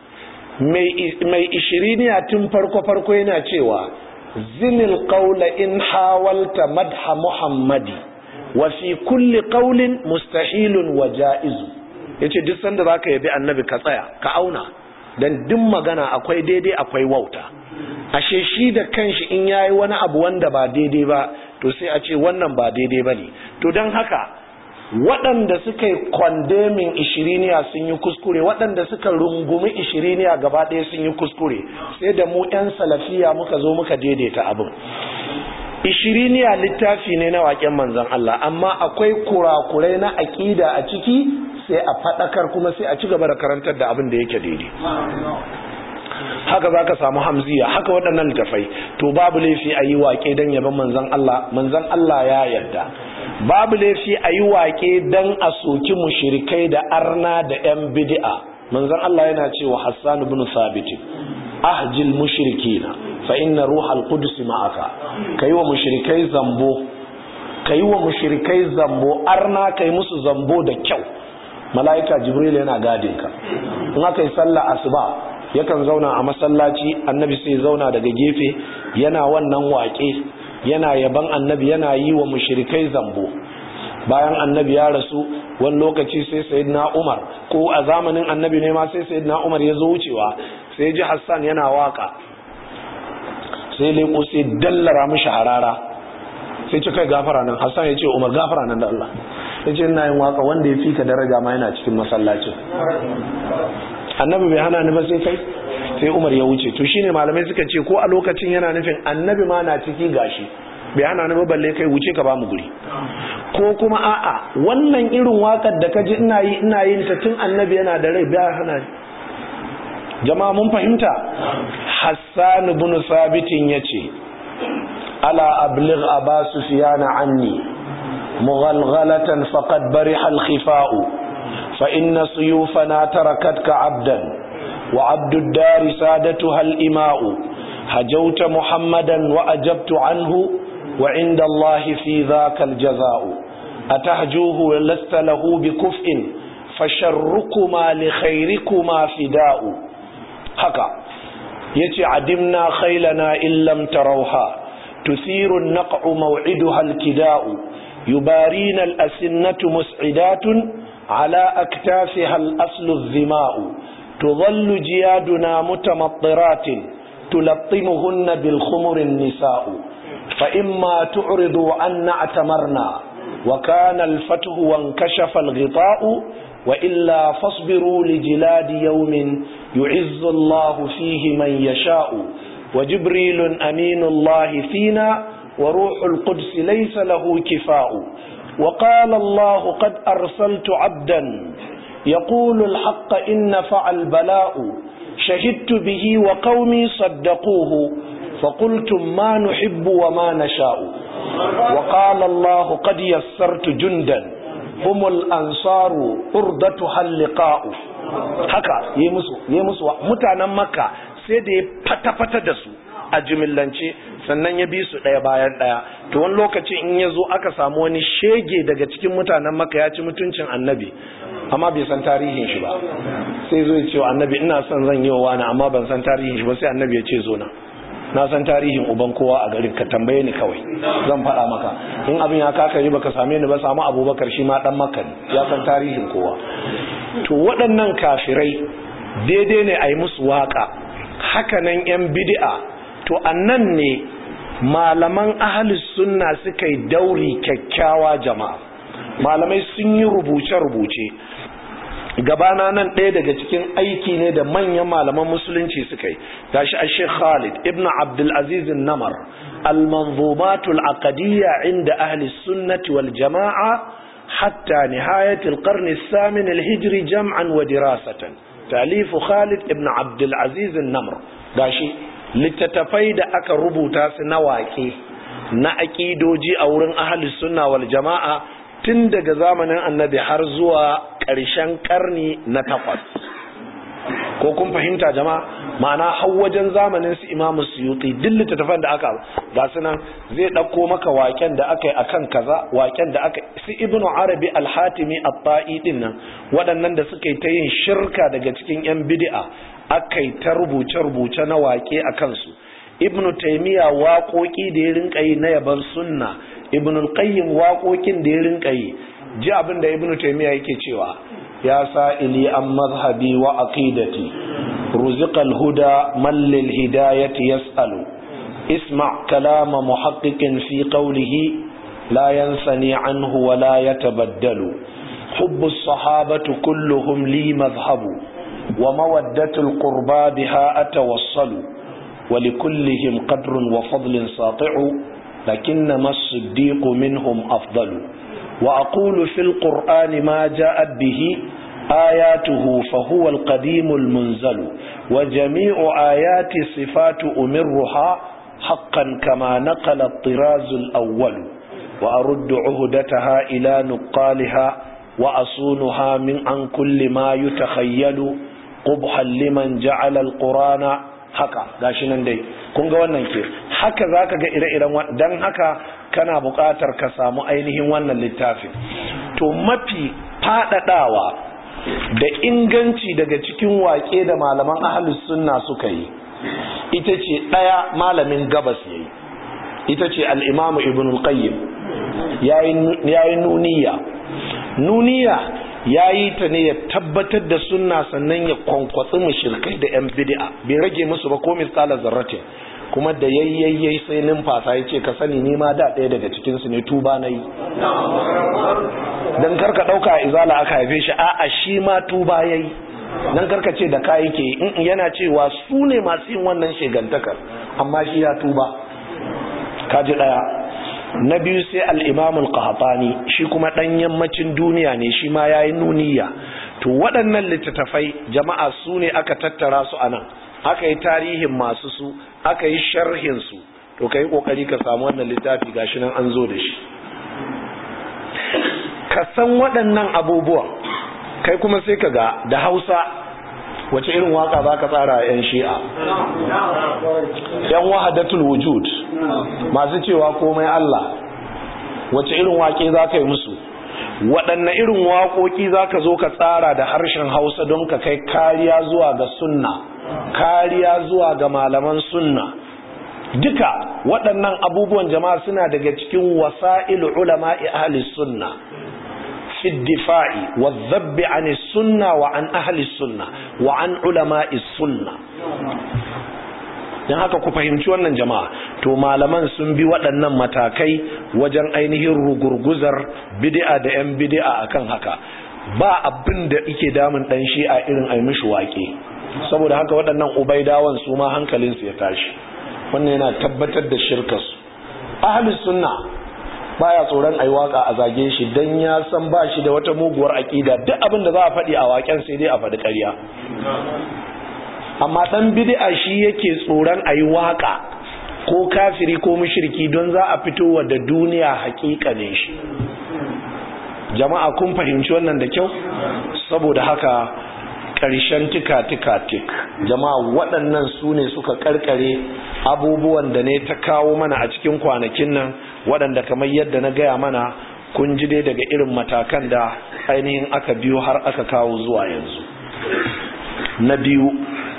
mai ishiriniya tun farko farko yana cewa zinil qawla in hawalta madha muhammadi wa fi kulli qawlin mustahilun wa ja'izu yace duk sanda zaka yabi annabi ka tsaya ka auna dan duk magana akwai daidai akwai wauta ashe shi da kanshi in yayi wani abu wanda ba daidai ba to sai a ce wannan ba daidai bane to dan haka waɗanda suka yi kwandemin ishiriniya sun yi kuskure waɗanda suka rungumi ishiriniya gaba ɗaya sun yi kuskure sai da mu 'yan salafiya muka zo muka daidaita abin ishiriniya littafi ne na waƙen manzan Allah amma akwai kurakurai na aƙida a ciki sai a faɗakar kuma sai a ci gaba da karantar da abin da yake daidai haka za ka samu hamziya haka waɗannan littafai to babu laifi a yi waƙe don yaban manzan Allah manzan Allah ya yarda babu laifi a yi waƙe don a soki mushirikai da arna da 'yan bid'a manzan Allah yana cewa Hassan ibn Sabit ahjil mushrikina fa inna ruhal qudus ma'aka kai wa mushrikai zambo ka yi wa mushrikai zambo arna ka yi musu zambo da kyau mala'ika jibril yana gadin ka in aka yi sallah asuba yakan zauna a masallaci annabi sai zauna daga gefe yana wannan waƙe yana yaban annabi yana yi wa mushrikai zambo bayan annabi ya rasu wani lokaci sai sayyidina umar ko a zamanin annabi ne ma sai sayyidina umar ya zo wucewa sai ji hassan yana waka sai leko sai dallara mishi harara sai ce kai gafara nan hassan ya ce umar gafara nan da allah ya ce ina yin waka wanda ya fi ka daraja ma yana cikin masallacin annabi bai hana ni ba sai kai sai umar ya wuce to shine malamai suka ce ko a lokacin yana nufin annabi ma na ciki gashi bai hana ni ba balle kai wuce ka ba mu guri ko kuma a'a wannan irin wakar da kaji ina yi ina yin ta tun annabi yana da rai bai hana ni jama'a mun fahimta hassan ibn sabit yace ala abligh aba sufyan anni mughalghalatan faqad bariha al-khifa'u fa inna suyufana tarakatka 'abdan wa 'abdu ad-dar sadatuha al-ima'u hajawta muhammadan wa ajabtu anhu وعند الله في ذاك الجزاء أتهجوه ولست له بكفء فشركما لخيركما فداء هكا يتي عدمنا خيلنا إن لم تروها تثير النقع موعدها الكداء يبارين الأسنة مسعدات على أكتافها الأصل الذماء تظل جيادنا متمطرات تلطمهن بالخمر النساء فإما تعرضوا عنا اعتمرنا وكان الفتح وانكشف الغطاء وإلا فاصبروا لجلاد يوم يعز الله فيه من يشاء وجبريل أمين الله فينا وروح القدس ليس له كفاء وقال الله قد أرسلت عبدا يقول الحق إن فعل بلاء شهدت به وقومي صدقوه فقلتم ما نحب وما نشاء وقال الله قد يسرت جندا هم الأنصار أردتها اللقاء haka yi musu yi musu mutanen makka sai da ya fata-fata da su a jimillance sannan ya bi su ɗaya bayan ɗaya to wani lokaci in ya zo aka samu wani shege daga cikin mutanen makka ya ci mutuncin annabi amma bai san tarihin shi ba sai zo ya ce wa annabi ina son zan yi wa wani amma ban san tarihin shi ba sai annabi ya ce zo na na san tarihin uban kowa a garin ka tambaye ni kawai zan faɗa maka in abin ya kaka yi baka same ni ba samu abubakar shi ma dan maka ya san tarihin kowa to waɗannan kafirai daidai ne a yi musu waka hakanan yan bid'a to annan ne malaman ahalus sunna suka yi dauri kyakkyawa jama'a malamai sun yi rubuce-rubuce gabana nan ɗaya daga cikin aiki ne da manyan malaman musulunci suka yi gashi a sheikh khalid ibn abdulaziz namar al-manzumatul aqadiyya inda ahli sunnati wal jama'a hatta nihayatul qarni samin al-hijri jam'an wa dirasatan talifu khalid ibn abdulaziz namar gashi littattafai da aka rubuta su na waƙe na aƙidoji a wurin ahli sunna wal jama'a tun daga zamanin annabi har zuwa ƙarshen ƙarni na takwas ko kun fahimta jama'a ma'ana har wajen zamanin su imamu suyuti duk littattafan da aka ga su nan zai ɗauko maka waken da aka yi akan kaza waken da aka su ibnu arabi al-hatimi at-ta'i din nan waɗannan da suka yi ta yin shirka daga cikin yan bid'a aka yi ta rubuce-rubuce na wake a kansu ibnu taymiya waƙoƙi da ya rinka yi na yaban sunna ibn al-qayyim waƙoƙin da ya rinka yi ji abin da ibn taymiya yake cewa ya sa'ili an mazhabi wa aqidati ruziqa al-huda man lil hidayati yas'alu isma' kalama muhaqqiqin fi qawlihi la yansani anhu wa la yatabaddalu hubbu as-sahabatu kulluhum li madhhabu wa mawaddatu al-qurba biha atawassalu ولكلهم قدر وفضل ساطع لكنما الصديق منهم أفضل وأقول في القرآن ما جاءت به آياته فهو القديم المنزل وجميع آيات صفات أمرها حقا كما نقل الطراز الأول وأرد عهدتها إلى نقالها وأصونها من عن كل ما يتخيل قبحا لمن جعل القرآن haka gashi nan dai kun ga wannan ke haka zaka ga ire-iren dan haka kana buƙatar ka samu ainihin wannan littafin to mafi faɗaɗawa da inganci daga cikin waƙe da malaman ahalus sunna suka yi ita ce ɗaya malamin gabas ya yi ita ce al'imamu ibn al-qayyim ya yi nuniya nuniya ya yi ta ne ya tabbatar da sunna sannan ya kwankwatsi mushirkai da 'yan bid'a bai rage musu ba ko misala zarratin kuma da yayyayyai sai numfasa ya ce ka sani nima da ɗaya daga cikinsu ne tuba na yi don karka ɗauka izala aka haife shi a'a shi ma tuba ya yi don karka ce da kayi ke yana cewa su ne masu yin wannan shegantakar amma shi ya tuba kaji ɗaya na biyu sai al'imamul qahtani shi kuma ɗan yammacin duniya ne shi ma ya yi nuniya to waɗannan littattafai jama'a su ne aka tattara su a nan aka yi tarihin masu su aka yi sharhinsu to ka yi ƙoƙari ka samu wannan littafi gashi nan an zo da shi ka san waɗannan abubuwan kai kuma sai ka ga da hausa wace irin waka za ka tsara a 'yan shi'a yan wahadatul wujud masu cewa komai Allah wace irin wake za ka yi musu waɗanne irin waƙoƙi za ka zo ka tsara da harshen hausa don ka kai kariya zuwa ga sunna kariya zuwa ga malaman sunna duka waɗannan abubuwan jama'a suna daga cikin wasa'il ulama'i ahli sunna في الدفاع والذب عن السنة وعن أهل السنة وعن علماء السنة don haka ku fahimci wannan jama'a to malaman sun bi waɗannan matakai wajen ainihin rugurguzar bid'a da 'yan bid'a akan haka ba abin da ike damun ɗan shi'a irin ai mishi waƙe saboda haka waɗannan ubaidawan su ma hankalinsu ya tashi wannan yana tabbatar da shirkarsu ahlus sunna baya tsoron ai waka a zage shi dan ya san ba shi da wata muguwar aƙida duk abin da za a faɗi a waken sai dai a faɗi ƙarya amma dan bid'a shi yake tsoron ayi waka ko kafiri ko mushriki don za a fito wa da duniya ne shi jama'a kun fahimci wannan da kyau saboda haka ƙarshen tika-tika tik jama'a waɗannan su ne suka ƙarƙare abubuwan da ne ta kawo mana a cikin kwanakin nan waɗanda kamar yadda na gaya mana kun ji dai daga irin matakan da ainihin aka biyo har aka kawo zuwa yanzu na biyu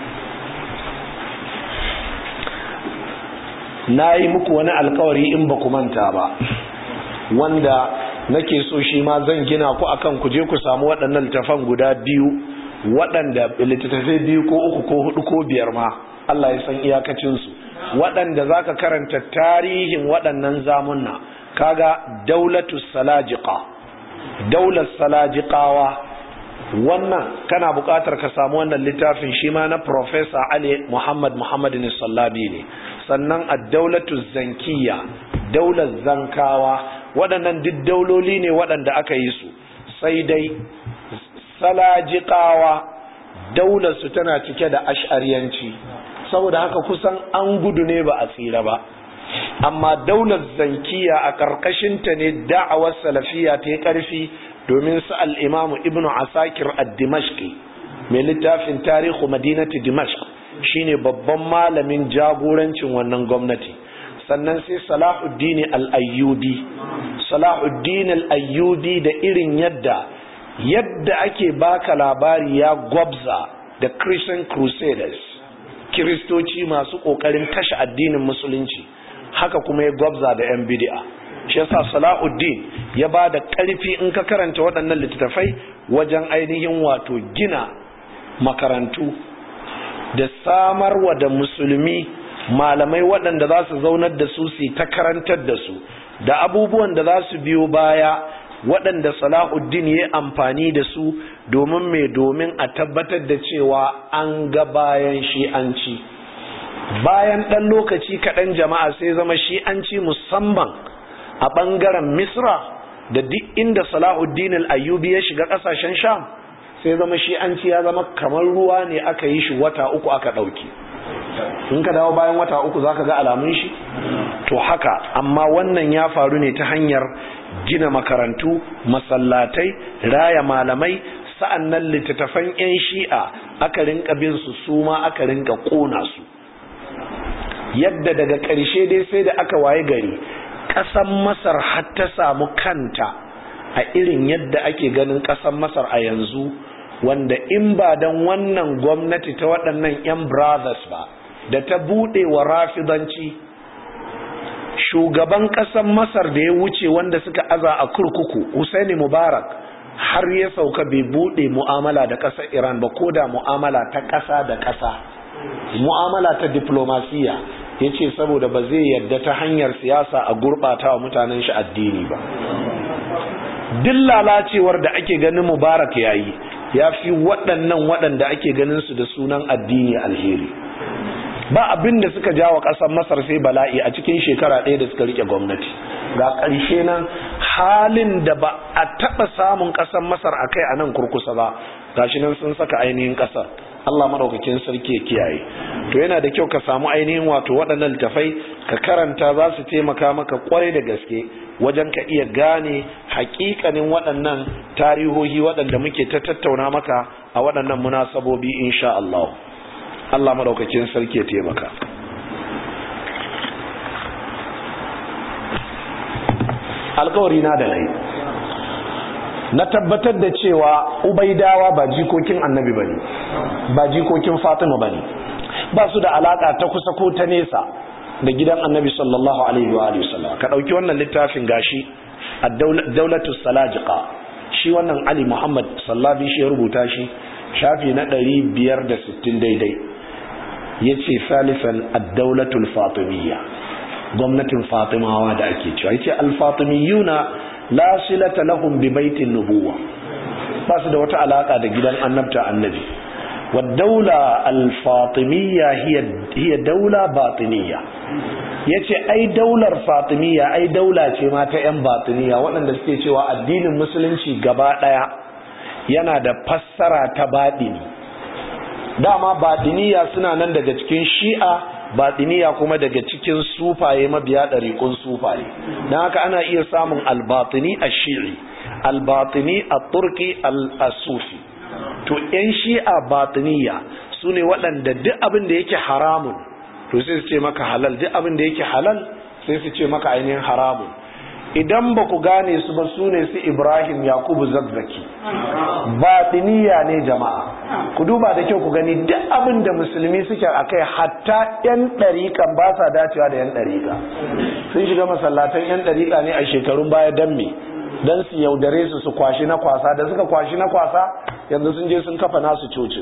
na yi muku wani alkawari in ba ku manta ba wanda nake so shi ma zan gina ku akan ku je ku samu waɗannan littafan guda biyu waɗanda littattafai biyu ko uku ko hudu ko biyar ma Allah ya san iyakacinsu waɗanda za ka karanta tarihin waɗannan zamunna kaga daulatu salajiqa daular salajiqawa wannan kana buƙatar ka samu wannan littafin shi ma na Professor Ali Muhammad Muhammadin Sallabi ne sannan a daulatu zankiya daular zankawa waɗannan duk dauloli ne waɗanda aka yi su sai dai salajiƙawa daularsu tana cike da ash'ariyanci saboda haka kusan an gudu ne ba a tsira ba amma daular zankiya a ƙarƙashinta ne da'awar salafiya ta yi ƙarfi domin su al'imamu ibn asakir ad-dimashqi mai littafin tarihu madinati dimashq shine babban malamin jagorancin wannan gwamnati sannan sai salahuddin al-ayyubi salahuddin al-ayyubi da irin yadda yadda ake baka labari ya gwabza da christian crusaders kiristoci masu kokarin kashe addinin musulunci haka kuma ya gwabza da yan bid'a shi yasa salahuddin ya ba da karfi in ka karanta waɗannan littattafai wajen ainihin wato gina makarantu da samarwa da musulmi malamai waɗanda za su zaunar da su su ta karantar da su da abubuwan da za su biyo baya waɗanda salahuddin ya amfani da su domin mai domin a tabbatar da cewa an ga bayan shi'anci bayan ɗan lokaci kaɗan jama'a sai zama shi'anci musamman a ɓangaren misra da duk inda salahuddin al'ayyubi ya shiga ƙasashen sham sai zama shi'anci ya zama kamar ruwa ne aka yi shi wata uku aka ɗauki in ka dawo bayan wata uku za ka ga alamun shi to haka amma wannan ya faru ne ta hanyar gina makarantu masallatai raya malamai sa'annan littattafan 'yan shi'a aka rinka bin su su ma aka rinka ƙona su yadda daga ƙarshe dai sai da aka waye gari ƙasar masar har ta samu kanta a irin yadda ake ganin ƙasar masar a yanzu wanda in ba don wannan gwamnati ta waɗannan 'yan brothers ba da ta buɗe wa rafidanci shugaban ƙasar masar da ya wuce wanda suka aza a kurkuku Hussaini mubarak har ya sauka bai buɗe mu'amala da ƙasar iran ba ko da mu'amala ta ƙasa da ƙasa mu'amala ta diplomasiya ya ce saboda ba zai yadda ta hanyar siyasa a gurɓata wa mutanen shi addini ba duk lalacewar da ake ganin mubarak ya yi ya fi waɗannan waɗanda ake ganin su da sunan addini alheri ba abin da suka jawo ƙasar masar sai bala'i a cikin shekara ɗaya da suka rike gwamnati ga ƙarshe nan halin da ba a taɓa samun ƙasar masar a kai a nan kurkusa ba gashi nan sun saka ainihin ƙasar Allah maɗaukakin sarki ya kiyaye to yana da kyau ka samu ainihin wato waɗannan littafai ka karanta za su taimaka maka kwarai da gaske wajen ka iya gane hakikanin waɗannan tarihohi waɗanda muke ta tattauna maka a waɗannan munasabobi insha Allah Allah madaukakin sarki ya taimaka alkawari na da nai na tabbatar da cewa ubaidawa ba jikokin annabi bane ba jikokin fatima bane ba su da alaka ta kusa ko ta nesa da gidan annabi sallallahu alaihi wa alihi wasallam ka dauki wannan littafin gashi ad-daulatu salajiqa shi wannan ali muhammad sallabi shi ya rubuta shi shafi na 560 daidai yace salisan ad-daulatul fatimiyya gwamnatin fatimawa da ake cewa yace al-fatimiyuna la silata lahum bi baitin nubuwa ba su da wata alaka da gidan annabta annabi والدولة الفاطمية هي هي دولة باطنية yace ai daular fatimiyya ai daula ce ma ta yan batiniya waɗanda suke cewa addinin musulunci gaba ɗaya yana da fassara ta baɗini dama baɗiniya suna nan daga cikin shi'a baɗiniya kuma daga cikin sufaye mabiya ɗariƙun sufaye don haka ana iya samun albatini a shi'i albatini a turki al-sufi to yan shi'a batiniya su ne waɗanda duk abin da yake haramun to sai su ce maka halal duk abin da yake halal sai su ce maka ainihin haramun idan ba ku gane su ba su ne su ibrahim yakubu zazzaki batiniya ne jama'a ku duba da kyau ku gani duk abin da musulmi suke a kai hatta yan ɗariƙan ba sa dacewa da yan ɗariƙa sun shiga masallatan yan ɗariƙa ne a shekarun baya don me don su yaudare su su kwashi na kwasa da suka kwashi na kwasa yanzu sun je sun kafa nasu cocin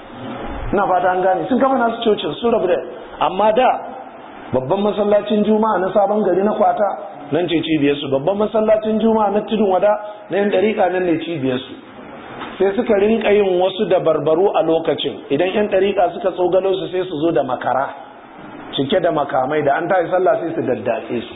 ina fata an gane sun kafa nasu cocin su rabu da amma da babban masallacin juma'a na sabon gari na kwata nan ce cibiyarsu babban masallacin juma'a na tudun wada na yan dariƙa nan ne cibiyarsu sai suka rinka yin wasu da barbaru a lokacin idan yan dariƙa suka tsogalo su sai su zo da makara cike da makamai da an tashi sallah sai su daddatse su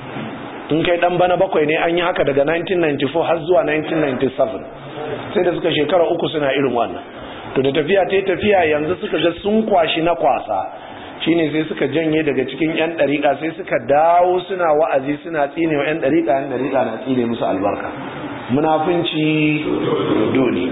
in kai dan bana bakwai ne an yi haka daga 1994 har zuwa 1997 sai da suka shekara uku suna irin wannan to da tafiya ta tafiya yanzu suka ga sun kwashi na kwasa shine sai suka janye daga cikin yan dariƙa sai suka dawo suna wa'azi suna tsine wa yan dariƙa yan dariƙa na tsine musu albarka munafunci dole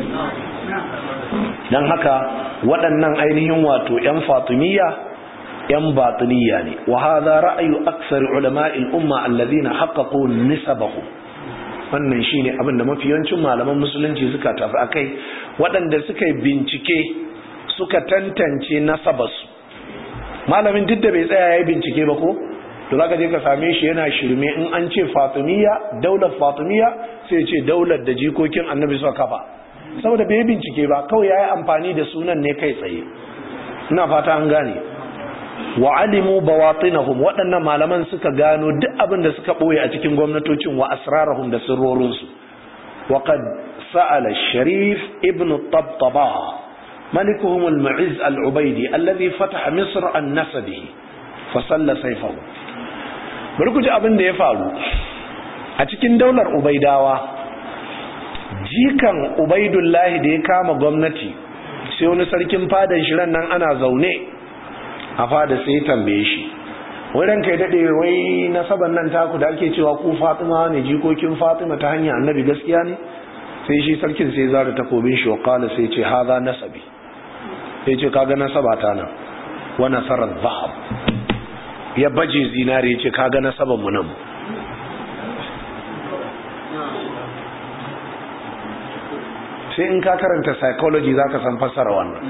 dan haka waɗannan ainihin wato yan fatimiyya yan batiniya ne wa hadha ra'yu aksar ulama'il umma alladhina haqqaqu nisabahum wannan shine abin da mafi yawancin malaman musulunci suka tafi akai waɗanda suka yi bincike suka tantance nasabarsu malamin duk da bai tsaya yayi bincike ba ko to zaka je ka same shi yana shirme in an ce fatimiyya daular fatimiyya sai ce daular da jikokin annabi suka kafa saboda bai bincike ba kawai yayi amfani da sunan ne kai tsaye ina fata an gane wa alimu bawatinahum waɗannan malaman suka gano duk abin da suka ɓoye a cikin gwamnatocin wa asrarahum da sirrorinsu wa qad sa'ala sharif ibn tabtaba malikuhum al-mu'izz al-ubaydi alladhi fataha misr an nasabihi fa salla sayfahu bari ku ji abin da ya faru a cikin daular ubaidawa jikan ubaidullahi da ya kama gwamnati sai wani sarkin fadan shirin nan ana zaune a fada sai tambaye shi wurin kai daɗe wai nasaban nan taku da ake cewa ku fatima ne jikokin fatima ta hanyar annabi gaskiya ne sai shi sarkin sai zara takobin shi wakala sai ce haza nasabi sai ce kaga nasaba ta nan wa nasarar zahab ya baje zinare ya ce kaga nasaban mu nan sai in ka karanta psychology za ka san fassara wannan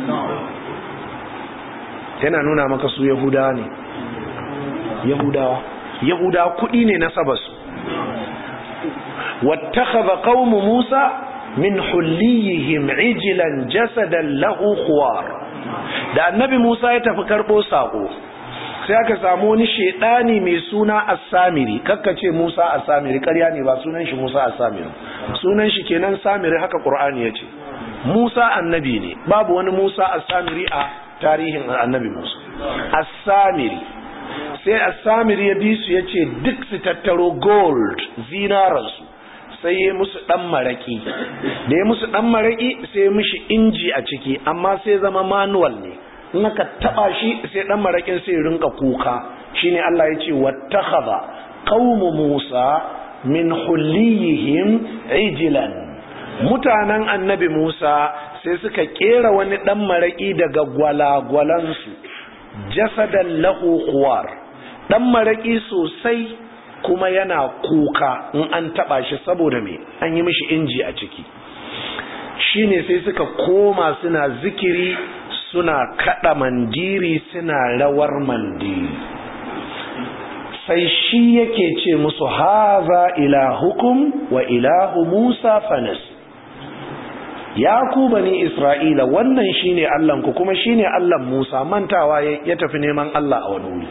yana nuna maka su yahudawa ne yahudawa yahudawa kudi ne na sabasu wattakhadha qaumu musa min hulliyihim ijlan jasadan lahu khuwar da annabi musa ya tafi karbo sako sai aka samu wani shedani mai suna as-samiri kakkace musa as-samiri ƙarya ne ba sunan shi musa as-samiri sunan shi kenan samiri haka qur'ani yace musa annabi ne babu wani musa as-samiri a tarihin annabi musa as-samiri sai as-samiri ya bi su yace duk su tattaro gold zinaransu sai ya musu dan maraki da ya musu dan maraki sai ya mishi inji a ciki amma sai zama manual ne in aka taba shi sai dan marakin sai rinka kuka shine Allah ya ce wattakhadha qaumu Musa min hulliyihim ijlan mutanen annabi Musa sai suka kera wani dan maraki daga gwalagwalansu jasadan lahu khuwar dan maraki sosai kuma yana kuka in an taba shi saboda me an yi mishi inji a ciki shine sai suka koma suna zikiri suna kada mandiri suna rawar mandiri sai shi yake ce musu haza ilahukum wa ilahu Musa fanas ya ku bani Isra'ila wannan shine Allahnku kuma shine Allahn Musa mantawa ya tafi neman Allah a wani wuri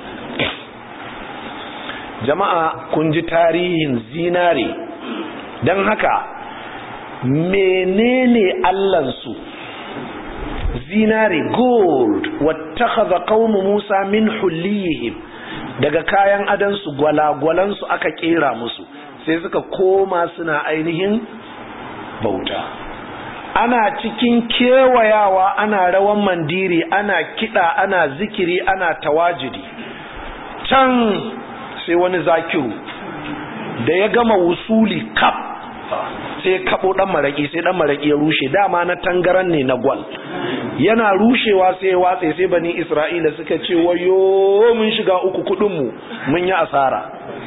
jama'a kun ji tarihin zinare don haka menene Allahnsu zinare gold wattakhadha qaumu Musa min hulliyihim daga kayan adansu gwalagwalansu aka kera musu sai suka koma suna ainihin bauta ana cikin kewayawa ana rawan mandiri ana kida ana zikiri ana tawajidi can sai wani zakiru da ya gama wusuli kap sai kabo dan maraki sai dan maraki ya rushe dama na tangaran ne na gwal yana rushewa sai watse sai bani isra'ila suka ce wayo mun shiga uku kudin mu mun yi asara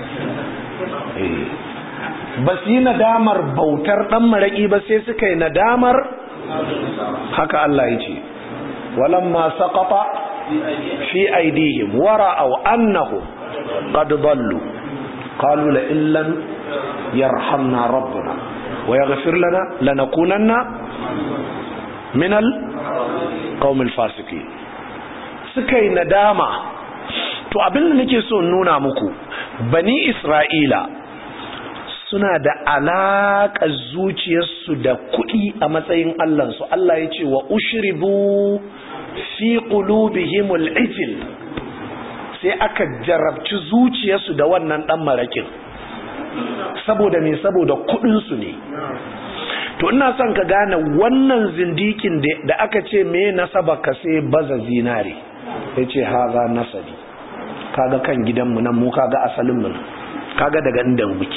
ba su yi nadamar bautar dan maraki ba sai suka yi nadamar haka Allah ya ce walamma saqata fi aidihim wara'aw annahum qad dallu qalu la illam yarhamna rabbuna wa yaghfir lana lanakunanna minal qaumil fasiqin suka yi nadama to abin da nake so nuna muku bani isra'ila suna da alaƙa zuciyarsu da kuɗi a matsayin allansu Allah ya ce wa ushribu fi qulubihimul ijl sai aka jarabci zuciyarsu da wannan dan marakin saboda me saboda kuɗinsu ne to ina son ka gane wannan zindikin da aka ce me nasaba ka sai baza zinare ya ce haza nasabi kaga kan gidanmu nan mu kaga asalinmu nan kaga daga inda muke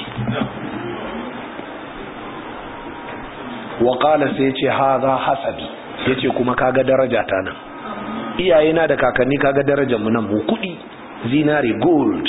waƙala sai ce haza hasabi ya ce kuma kaga daraja ta nan iyayena da kakanni kaga darajar mu nan mu kuɗi zinare gold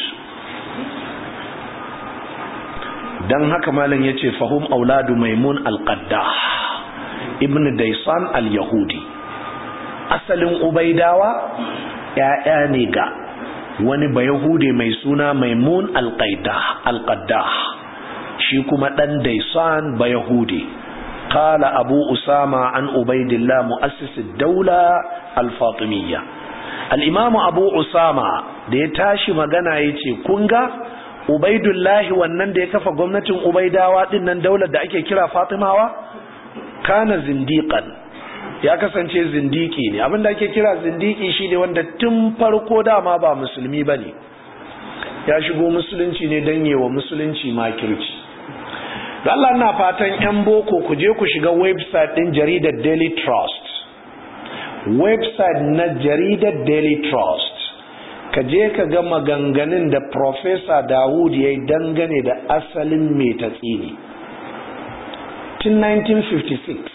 dan haka malam yace fahum auladu maimun alqaddah ibn daisan al-yahudi asalin ubaidawa ya'ya ne ga wani bayahude mai suna maimun al-qaddah shi kuma dan daisan bayahude qala abu usama an ubaidillah muassis ad-dawla al-fatimiyya al-imam abu usama da ya tashi magana yace kun ga ubaidullahi wannan da ya kafa gwamnatin ubaidawa din nan daular da ake kira fatimawa kana zindiqan ya kasance zindiki ne abinda ake kira zindiki shine wanda tun farko dama ba musulmi bane ya shigo musulunci ne dan yewa musulunci makirci da Allah ina fatan yan boko ku je ku shiga website din jaridar Daily Trust website na jaridar Daily Trust ka je ka ga maganganun da Profesa Dawud ya yi dangane da asalin mai tatsini. Tun 1956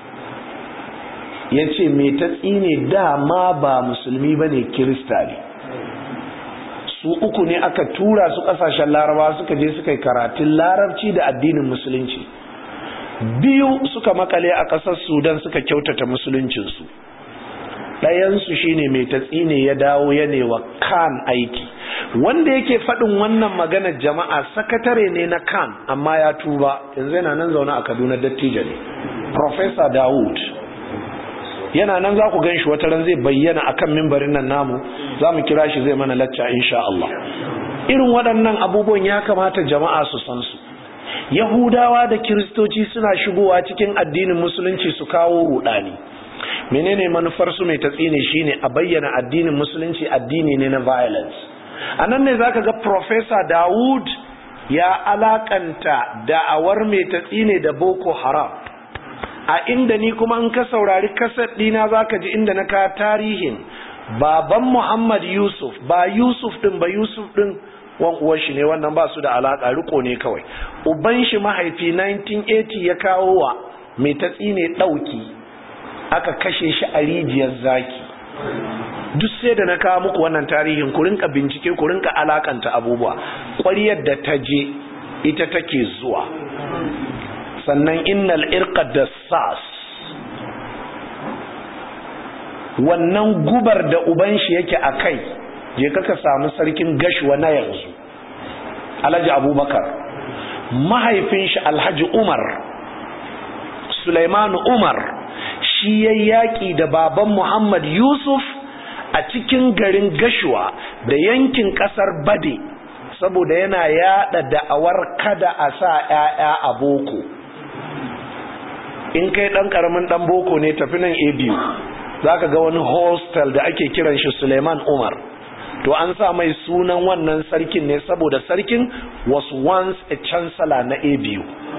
ya ce mai tatsini dama ba musulmi ba ne kirista ne. Su uku ne aka tura su kasashen laraba suka je suka yi karatun larabci da addinin musulunci. biyu suka makale a ƙasar sudan suka kyautata musuluncinsu ɗayansu shine mai tatsi ne ya dawo ya wa kan aiki wanda yake faɗin wannan maganar jama'a sakatare ne na kan amma ya tuba yanzu yana nan zaune a kaduna dattijo ne professor dawud yana nan za ku gan shi wata ran zai bayyana akan mimbarin nan namu za mu kira shi zai mana lacca insha Allah irin waɗannan abubuwan ya kamata jama'a su san su yahudawa da kiristoci suna shigowa cikin addinin musulunci su kawo rudani menene manufar su mai tatsine shine a bayyana addinin musulunci addini ne na violence anan ne zaka ga professor Dawud ya alakanta da'awar mai tatsine da Boko Haram a inda ni kuma in ka saurari kasar dina zaka ji inda na ka tarihin baban Muhammad Yusuf ba Yusuf din ba Yusuf din wan uwan shi ne wannan ba su da alaka riko ne kawai uban shi mahaifi 1980 ya kawo wa mai tatsine dauki aka kashe shi a rijiyar zaki duk sai da na kawo muku wannan tarihin ku rinka bincike ku rinka alakanta abubuwa ƙwariyar da ta je ita take zuwa sannan innal irqa da sas wannan gubar da uban shi yake a kai je kaka samu sarkin gashwa na yanzu alhaji abubakar mahaifin shi alhaji umar sulaimanu umar shi ya yaƙi da baban Muhammad Yusuf a cikin garin Gashuwa da yankin ƙasar Bade saboda yana yaɗa da'awar kada a sa ‘ya'ya a boko in kai ɗan ƙaramin ɗan boko ne tafi nan a biyu za ka ga wani hostel da ake kiran shi Suleiman Umar to an sa mai sunan wannan sarkin ne saboda sarkin was once a chancellor na a biyu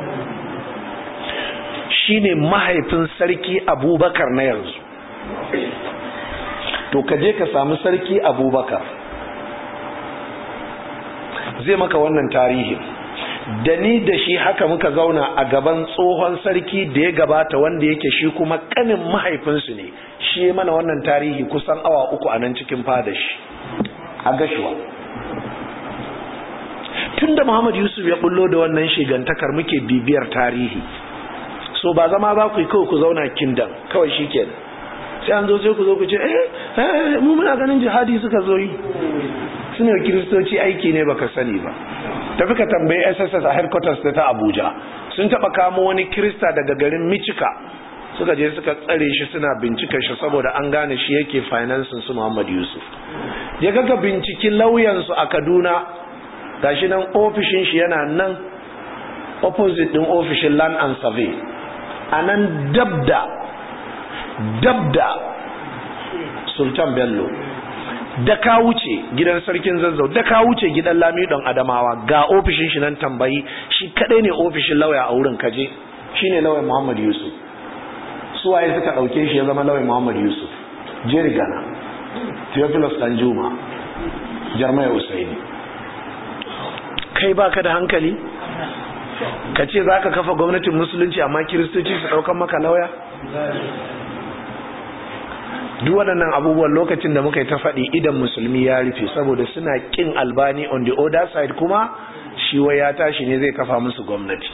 shine mahaifin sarki abubakar na yanzu to ka je ka samu sarki abubakar zai maka wannan tarihin da ni da shi haka muka zauna a gaban tsohon sarki da ya gabata wanda yake shi kuma kanin mahaifinsu ne shi mana wannan tarihi kusan awa uku a nan cikin fadashi a gashuwa tun da muhammad yusuf ya bullo da wannan shigantakar muke bibiyar tarihi so ba zama za ku yi kawai ku zauna kindan kawai shi ke sai an zo sai ku zo ku ce eh mu muna ganin jihadi suka zo yi suna kiristoci aiki ne baka sani ba tafi ka tambayi sss a headquarters ta abuja sun taba kamo wani kirista daga garin michika suka je suka tsare shi suna bincikar shi saboda an gane shi yake finansin su muhammad yusuf ya gaga binciki lauyansu a kaduna gashi nan ofishin shi yana nan opposite din ofishin land and survey a nan dabda dabda sultan bello da ka wuce gidan sarkin zazzau da ka wuce gidan lamidon adamawa ga ofishin shi nan tambayi shi kadai ne ofishin lauya a wurin kaje shine lauyan muhammad yusuf suwaye suka dauke shi ya zama lauyan muhammad yusuf jerry gana theophilus danjuma jarmaya usaini kai baka da hankali ka ce za ka kafa gwamnatin musulunci amma kiristoci su ɗaukan maka lauya duk waɗannan abubuwan lokacin da muka yi ta faɗi idan musulmi ya rufe saboda suna ƙin albani on the other side kuma shi wai ya tashi ne zai kafa musu gwamnati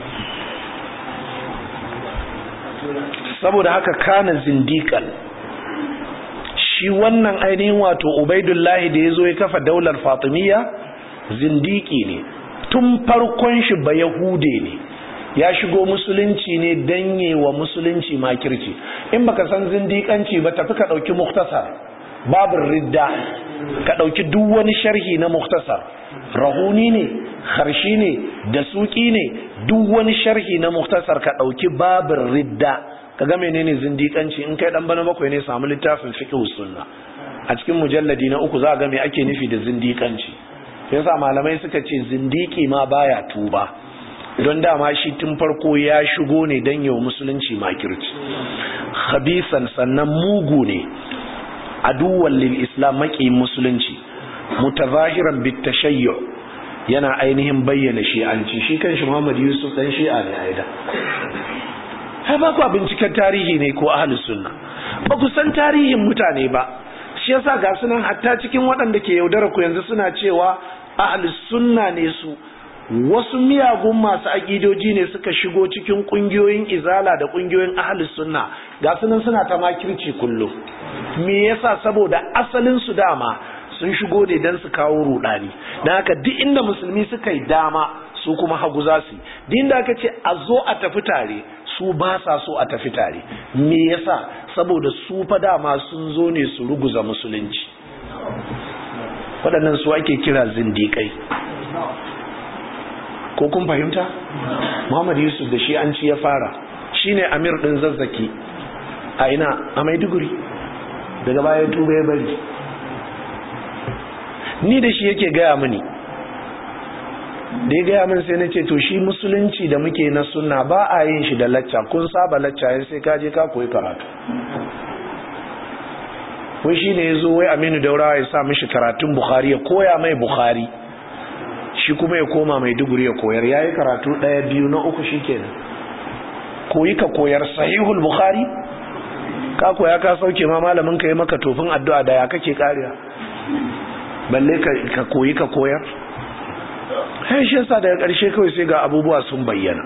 saboda haka kana zindiƙan shi wannan ainihin wato ubaidullahi da ya zo ya kafa daular fatimiyya zindiki ne tun farkon shi ba yahude ne ya shigo musulunci ne danye wa musulunci makirci in baka san zindikanci ba tafi ka dauki muktasar babin ridda ka dauki duk wani sharhi na muktasar rahuni ne harshi ne da suki ne duk wani sharhi na muktasar ka dauki babin ridda ka ga menene zindikanci in kai dan bana bakwai ne samu littafin fiqh sunna a cikin mujalladi na uku za ga me ake nufi da zindikanci yasa malamai suka ce zindiki ma baya tuba don dama shi tun farko ya shigo ne don yau musulunci makirci khabisan sannan mugu ne aduwan lil islam maki musulunci mutazahiran bitashayyu yana ainihin bayyana shi'anci shi kan shi Muhammad Yusuf dan shi'a ne aida hai ba ku binciken tarihi ne ko ahlus sunna ba ku san tarihin mutane ba shi yasa ga sunan hatta cikin waɗanda ke yaudara ku yanzu suna cewa ahlus sunna ne su wasu miyagun masu aƙidoji ne suka shigo cikin ƙungiyoyin izala da ƙungiyoyin ahalus sunna ga sunan suna ta makirci kullum me yasa saboda asalin su dama sun shigo ne don su kawo rudani don haka duk inda musulmi suka yi dama su kuma hagu za su duk inda aka ce a zo a tafi tare su ba sa so a tafi tare me yasa saboda su fa dama sun zo ne su ruguza musulunci waɗannan su ake kira zindiƙai ko kun fahimta Muhammad Yusuf da shi an ci ya fara shine Amir din zazzaki a ina a Maiduguri daga baya tuba ya bari ni da shi yake gaya mini da ya gaya min sai na ce to shi musulunci da muke na sunna ba a yin shi da lacca kun saba lacca yin sai ka je ka koyi karatu wai shi ne ya zo wai aminu daura ya sa mishi karatun bukhari ya koya mai bukhari shi kuma ya koma mai duguri ya koyar ya yi karatu ɗaya biyu na uku shi kenan koyi ka koyar sahihul bukhari ka koya ka sauke ma malamin ka yi maka tofin addu'a da ya kake kariya balle ka koyi ka koyar sai shi yasa daga ƙarshe kawai sai ga abubuwa sun bayyana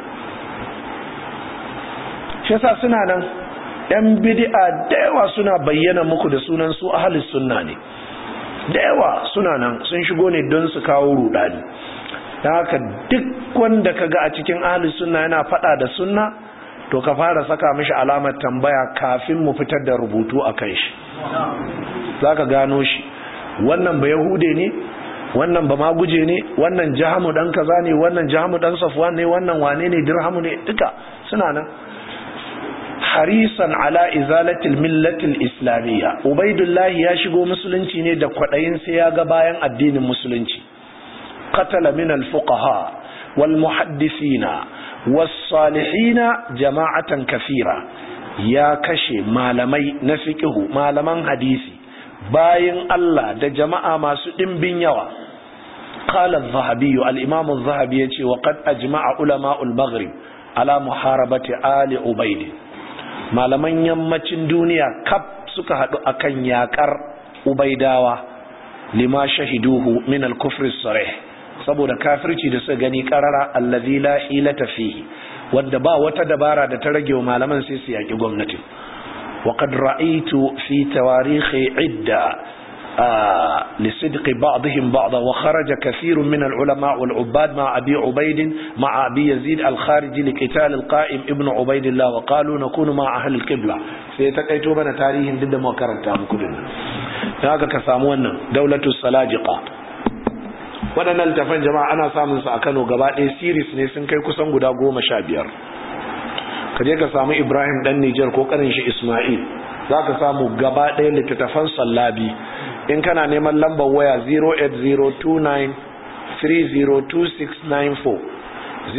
shi yasa suna nan yan bid'a da yawa suna bayyana muku da sunan su ahlus sunna ne da yawa suna nan sun shigo ne don su kawo rudani da haka duk wanda ka ga a cikin ahli sunna yana fada da sunna to ka fara saka mishi alamar tambaya kafin mu fitar da rubutu a kan shi za ka gano shi wannan ba yahude ne wannan ba maguje ne wannan jahamu dan kaza ne wannan jahamu dan safwan ne wannan wane ne dirhamu ne duka suna nan harisan ala izalatil millatil islamiyya ubaidullahi ya shigo musulunci ne da kwadayin sai ya ga bayan addinin musulunci qatala min al fuqaha wal muhaddisina was salihina jama'atan kafira ya kashe malamai na fiqhu malaman hadisi bayin Allah da jama'a masu dimbin yawa qala az-zahabi al-imam az-zahabi yace wa qad ajma'a ulama al-maghrib ala muharabati ali ubayd malaman yammacin duniya kaf suka haɗu akan yakar ubaidawa lima shahiduhu min al-kufr sarih saboda kafirci da suka gani karara allazi la hilata fihi wanda ba wata dabara da ta rage wa malaman sai su yaki gwamnati وقد رأيت في تواريخ عدة آه لصدق بعضهم بعضا وخرج كثير من العلماء والعباد مع أبي عبيد مع أبي يزيد الخارجي لقتال القائم ابن عبيد الله وقالوا نكون مع أهل القبلة سيتقيتوا بنا تاريخ ضد ما كرنتا مكلنا هذا كسامونا دولة السلاجقة waɗannan littafan jama'a ana samun su a Kano gaba ɗaya series ne sun kai kusan guda goma sha biyar ka je ka samu Ibrahim dan Nijar ko karin shi Ismail za ka samu gaba ɗaya littattafan sallabi in kana neman lambar waya 08029302694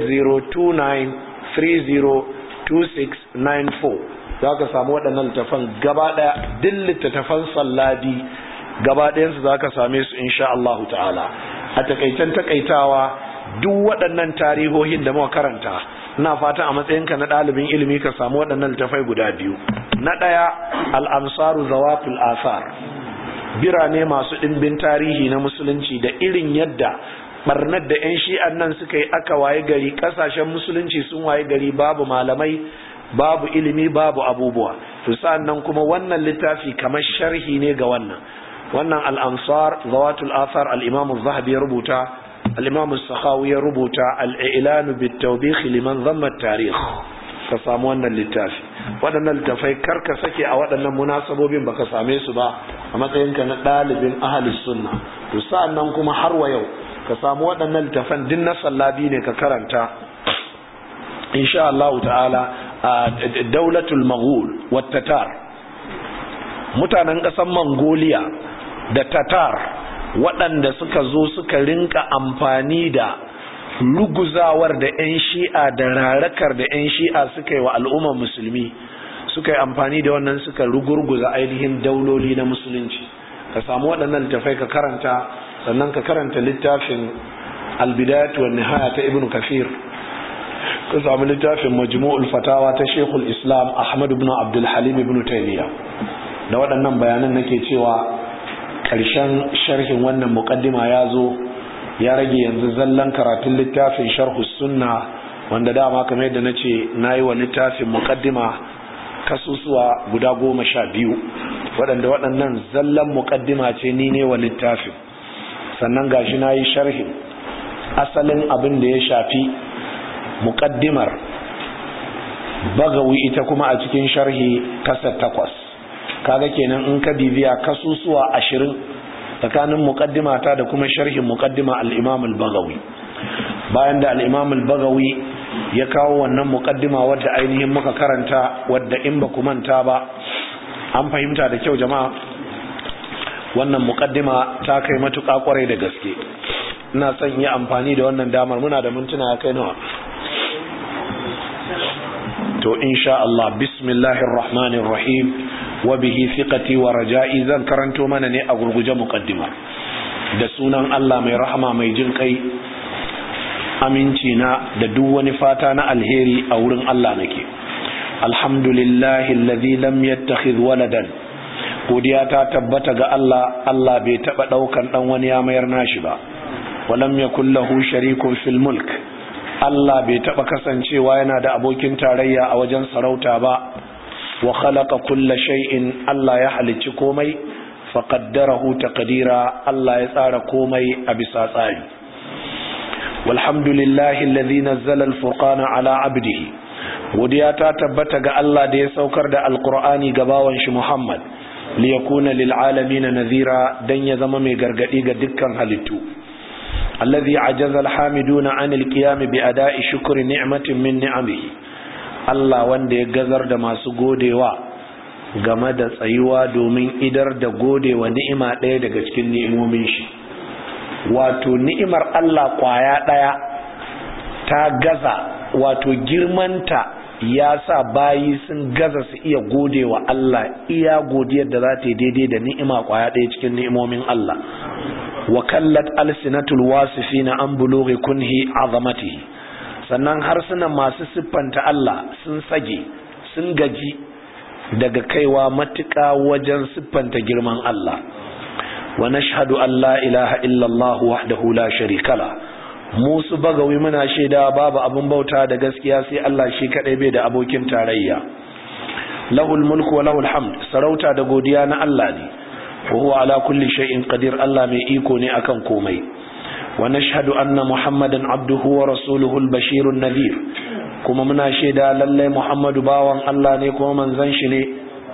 08029302694 za ka samu waɗannan littattafan gaba ɗaya duk littattafan sallabi gaba ɗayansu za ka same su insha Allah ta'ala a takaitan takaitawa duk waɗannan tarihohin da muka karanta ina fata a matsayinka na ɗalibin ilimi ka samu waɗannan littafai guda biyu na ɗaya al'amsaru zawatul asar birane masu ɗimbin tarihi na musulunci da irin yadda barnar da 'yan shi'an nan suka yi aka waye gari ƙasashen musulunci sun waye gari babu malamai babu ilimi babu abubuwa to sa'an nan kuma wannan littafi kamar sharhi ne ga wannan wannan al'amsar zawatul asar al'imamu zahabi ya rubuta الإمام السخاوي ربط الإعلان بالتوبيخ لمن ضم التاريخ كسامو wannan littafi waɗannan littafai karka sake a waɗannan munasabobin baka same su ba a matsayinka na ɗalibin ahalus sunna to sa'annan kuma har wa yau ka samu waɗannan littafan din na sallabi ne ka karanta insha Allah ta'ala daulatul maghul wat tatar mutanen ƙasar Mongolia da tatar waɗanda suka zo suka rinka amfani da luguzawar da 'yan shi'a da rarakar da 'yan shi'a suka yi wa al'ummar musulmi suka yi amfani da wannan suka rugurguza ainihin dauloli na musulunci ka samu waɗannan littafai ka karanta sannan ka karanta littafin albidayat wa nihaya ta ibn kafir ka samu littafin majmu'ul fatawa ta shekul islam ahmad ibn abdul halim ibn taymiya da waɗannan bayanan nake cewa ƙarshen sharhin wannan muƙaddima ya zo ya rage yanzu zallan karatun littafin sharhu sunna wanda dama kamar yadda na ce na yi wa littafin mukaddima kasusuwa guda goma sha biyu waɗanda waɗannan zallan mukaddima ce ni ne wa littafin sannan gashi na yi sharhin asalin abin da ya shafi mukaddimar bagawi ita kuma a cikin sharhi kasar takwas kaga kenan in ka bibiya kasusuwa ashirin tsakanin mukaddima ta da kuma sharhin mukaddima al-imam al-bagawi bayan da al-imam al-bagawi ya kawo wannan mukaddima wadda ainihin muka karanta wadda in ba ku manta ba an fahimta da kyau jama'a wannan mukaddima ta kai matuƙa kwarai da gaske ina son yi amfani da wannan damar muna da mintuna ya kai nawa to insha Allah bismillahir rahmanir rahim wa bihi thiqati wa raja'i zan karanto mana ne a gurguje muqaddima da sunan Allah mai rahama mai jin kai aminci na da duk wani fata na alheri a wurin Allah nake alhamdulillahi alladhi lam yattakhidh waladan godiya ta tabbata ga Allah Allah bai taba daukan dan wani ya mayar nashi ba walam yakul lahu sharikun fil mulk Allah bai taba kasancewa yana da abokin tarayya a wajen sarauta ba wa khalaqa kulla shay'in Allah ya halicci komai fa qaddarahu taqdira Allah ya tsara komai a bisa tsari walhamdulillahi alladhi nazzala al-furqana ala 'abdihi godiya ta tabbata ga Allah da ya saukar da alqur'ani ga bawan shi Muhammad liyakuna lil alamin nadhira dan ya zama mai gargadi ga dukkan halittu الذي عجز الحامدون عن القيام بأداء شكر نعمة من نعمه Allah wanda ya gazar da masu godewa game da tsayuwa domin idar da godewa ni'ima ɗaya daga cikin ni'imomin shi wato ni'imar Allah kwaya ɗaya ta gaza wato girmanta ya sa bayi sun gaza su iya godewa Allah iya godiyar da za ta yi daidai da ni'ima kwaya ɗaya cikin ni'imomin Allah wa kallat alsinatul wasifina an bulughi kunhi azamatihi sannan harsunan masu siffanta Allah sun sage sun gaji daga kaiwa matuƙa wajen siffanta girman Allah wa nashhadu an la ilaha illallah wahdahu la sharika la mu su bagawi muna shaida babu abin bauta da gaskiya sai Allah shi kadai bai da abokin tarayya lahul mulku wa lahul hamd sarauta da godiya na Allah ne وهو على كل شيء قدير الله مي iko ne akan komai wa nashhadu anna muhammadan abduhu wa rasuluhu al-bashir an-nadhir kuma muna shaida lalle muhammadu bawan Allah ne kuma manzon shi ne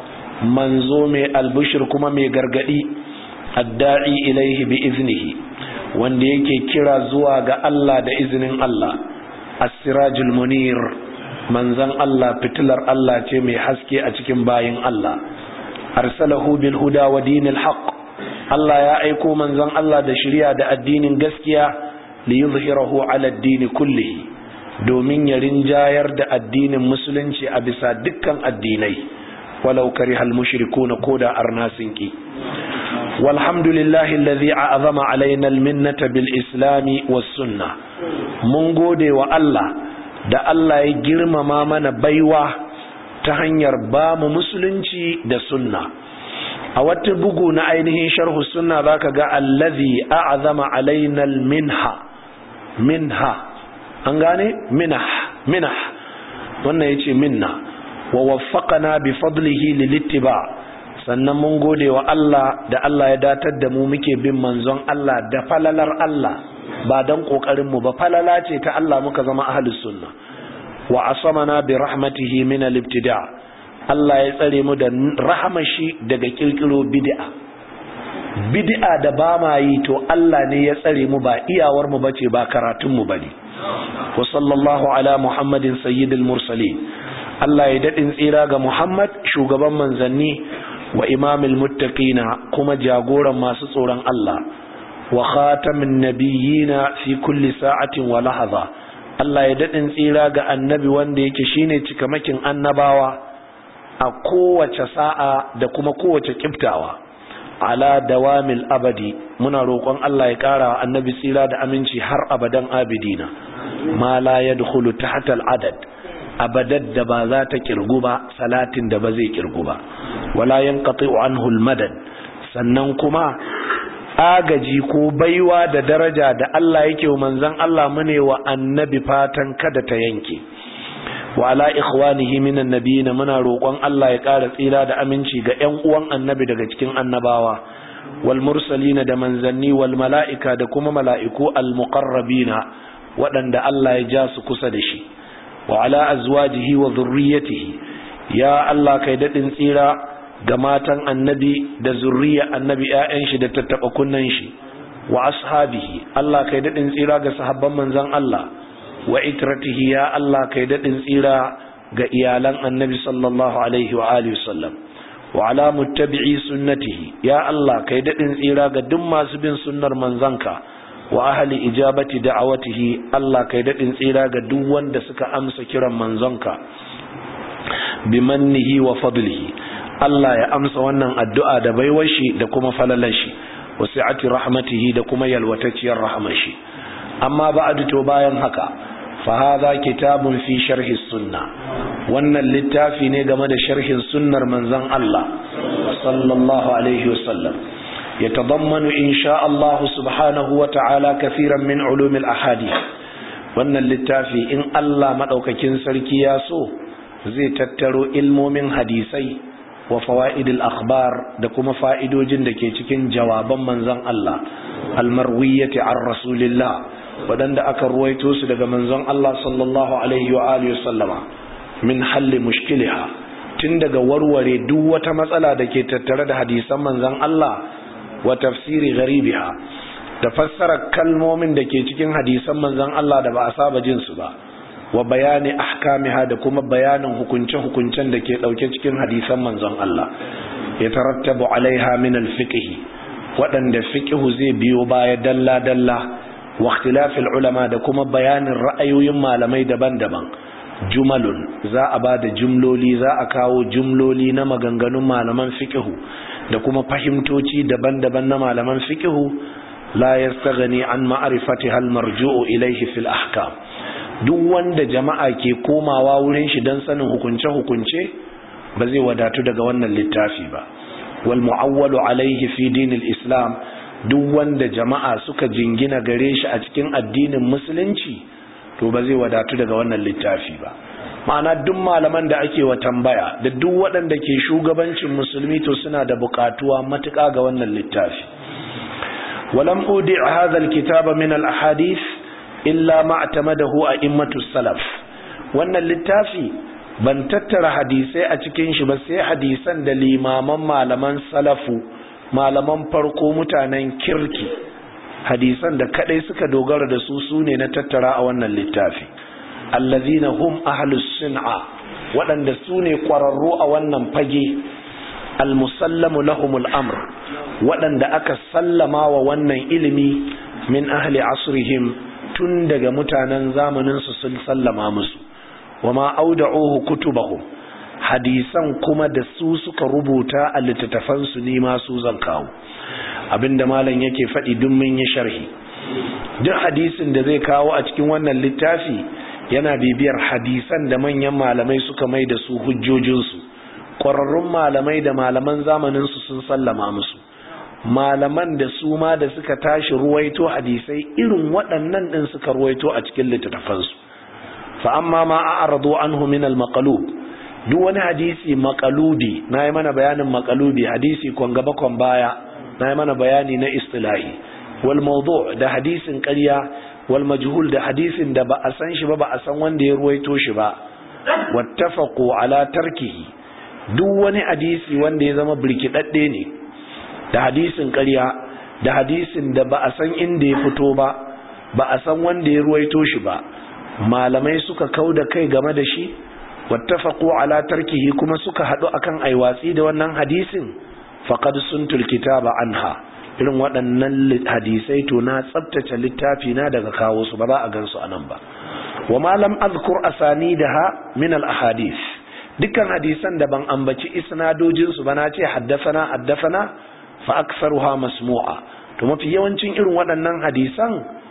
manzo mai albushir kuma mai gargadi adda'i ilaihi bi iznihi wanda yake kira zuwa ga Allah da izinin Allah as-sirajul munir manzon Allah fitilar Allah ce mai haske a cikin bayin Allah arsalahu bil huda wa dinil haqq Allah ya aiko manzon Allah da shari'a da addinin gaskiya li yuzhirahu ala ad-din kullihi domin ya rinjayar da addinin musulunci a bisa dukkan addinai walau karihal mushrikuna koda arnasin ki walhamdulillahi alladhi a'zama alaina al-minnata bil islami was sunnah mun gode wa Allah da Allah ya girmama mana baiwa ta hanyar ba mu musulunci da sunna a wata bugu na ainihin sharhu sunna zaka ga allazi a'zama alaina minha minha an gane minah minah wannan yace minna wa waffaqana bi fadlihi lilittiba sannan mun gode wa Allah da Allah ya datar da mu muke bin manzon Allah da falalar Allah ba dan kokarin mu ba falala ce ta Allah muka zama ahlus sunna wa asamana bi rahmatihi min al-ibtida Allah ya tsare mu da rahamashi daga kirkiro bid'a bid'a da ba ma yi to Allah ne ya tsare mu ba iyawar mu bace ba karatun mu bane wa sallallahu ala muhammadin sayyidil mursalin Allah ya dadin tsira ga Muhammad shugaban manzanni wa imamil muttaqina kuma jagoran masu tsoron Allah wa khatamin nabiyina fi kulli sa'atin wa lahadha Allah ya daɗin tsira ga annabi wanda yake shine cikamakin annabawa a kowace sa'a da kuma kowace kiftawa ala dawamil abadi muna roƙon Allah ya ƙara annabi tsira da aminci har abadan abidina ma la yadkhulu tahta al-adad abadad da ba za ta kirgu ba salatin da ba zai kirgu ba wala yanqati'u anhu al-madad sannan kuma agaji ko baiwa da daraja da Allah yake wa manzon Allah mune wa annabi fatan kada ta yanke wa ala ikhwanihi minan nabiyina muna roƙon Allah ya ƙara tsira da aminci ga ƴan uwan annabi daga cikin annabawa wal mursalina da manzanni wal mala'ika da kuma mala'iku al muqarrabina waɗanda Allah ya ja su kusa da shi wa ala azwajihi wa dhurriyyatihi ya Allah kai dadin tsira ga matan annabi da zurriya annabi ƴaƴan shi da tattaba kunnan shi wa ashabihi Allah kai dadin tsira ga sahabban manzon Allah wa itratihi ya Allah kai dadin tsira ga iyalan annabi sallallahu alaihi wa alihi wasallam wa ala muttabi'i sunnatihi ya Allah kai dadin tsira ga duk masu bin sunnar manzanka wa ahli ijabati da'awatihi Allah kai dadin tsira ga duk wanda suka amsa kiran manzonka bimannihi wa fadlihi Allah ya amsa wannan addu'a da baiwar shi da kuma falalar shi wa si'ati rahmatihi da kuma yalwatacciyar rahmar shi amma ba'du to bayan haka فهذا كتاب في شرح السنة وأن اللتافي نيغم دا شرح السنة منزن الله صلى الله عليه وسلم يتضمن إن شاء الله سبحانه وتعالى كثيرا من علوم الأحاديث وأن اللتافي إن الله مدوك كنسر كياسو زي تترو علم من حديثي وفوائد الأخبار دكما فائدو جندك يتكين جوابا منزن الله المروية عن رسول الله waɗanda aka ruwaito su daga manzon Allah sallallahu alaihi wa alihi sallama min halli mushkiliha tun daga warware duk wata matsala da ke tattare da hadisan manzon Allah wa tafsiri gharibiha da fassara kalmomin da ke cikin hadisan manzon Allah da ba a saba jin su ba wa bayani ahkamiha da kuma bayanin hukunce-hukuncen da ke ɗauke cikin hadisan manzon Allah ya tarattabu alaiha min al-fiqh waɗanda fiqhu zai biyo baya dalla-dalla واختلاف العلماء da kuma bayanin ra'ayoyin malamai daban-daban jumalun za a ba da jumloli za a kawo jumloli na maganganun malaman fiqhu da kuma fahimtoci daban-daban na malaman fiqhu la yastaghni an ma'rifatiha al-marju'u ilayhi fil ahkam duk wanda jama'a ke komawa wurin shi dan sanin hukunce-hukunce ba zai wadatu daga wannan littafi ba wal mu'awwalu alayhi fi dinil islam duk wanda jama'a suka jingina gare shi a cikin addinin musulunci to ba zai wadatu daga wannan littafi ba ma'ana duk malaman da ake wa tambaya da duk waɗanda ke shugabancin musulmi to suna da buƙatuwa matuƙa ga wannan littafi walam udi hadha alkitaba min alahadith illa ma atamadahu a'immatu salaf wannan littafi ban tattara hadisai a cikin shi ba sai hadisan da limaman malaman salafu malaman farko mutanen kirki hadisan da kadai suka dogara da su sune na tattara a wannan littafi allazina hum ahlus sun'a waɗanda su ne ƙwararru a wannan fage almusallamu lahumul amr waɗanda aka sallama wa wannan ilimi min ahli asrihim tun daga mutanen zamanin su sun sallama musu wama auda'uhu kutubahum hadisan kuma da su suka rubuta a littattafansu ne masu zan kawo abinda malam yake faɗi duk mun yi sharhi duk hadisin da zai kawo a cikin wannan littafi yana bibiyar hadisan da manyan malamai suka mai da su hujjojinsu ƙwararrun malamai da malaman zamaninsu sun sallama musu malaman da su ma da suka tashi ruwaito hadisai irin waɗannan ɗin suka ruwaito a cikin littattafansu fa amma ma a'radu anhu min al-maqlub duk wani hadisi makalubi na yi mana bayanin makalubi hadisi kwan gaba kwan baya na yi mana bayani na istilahi wal mawdu da hadisin ƙarya wal majhul da hadisin da ba a san shi ba ba a san wanda ya ruwaito shi ba wattafaqu ala tarkihi duk wani hadisi wanda ya zama birkidadde ne da hadisin ƙarya da hadisin da ba a san inda ya fito ba ba a san wanda ya ruwaito shi ba malamai suka kauda kai game da shi wattafaqu ala tarkihi kuma suka hadu akan aiwatsi da wannan hadisin faqad suntul kitaba anha irin waɗannan hadisai to na tsabtace littafi na daga kawo su ba za a gansu anan ba wa ma lam azkur asanidaha min al ahadith dukkan hadisan da ban ambaci isnadojin su ba na ce haddathana haddathana fa aktharuha masmu'a to mafi yawancin irin waɗannan hadisan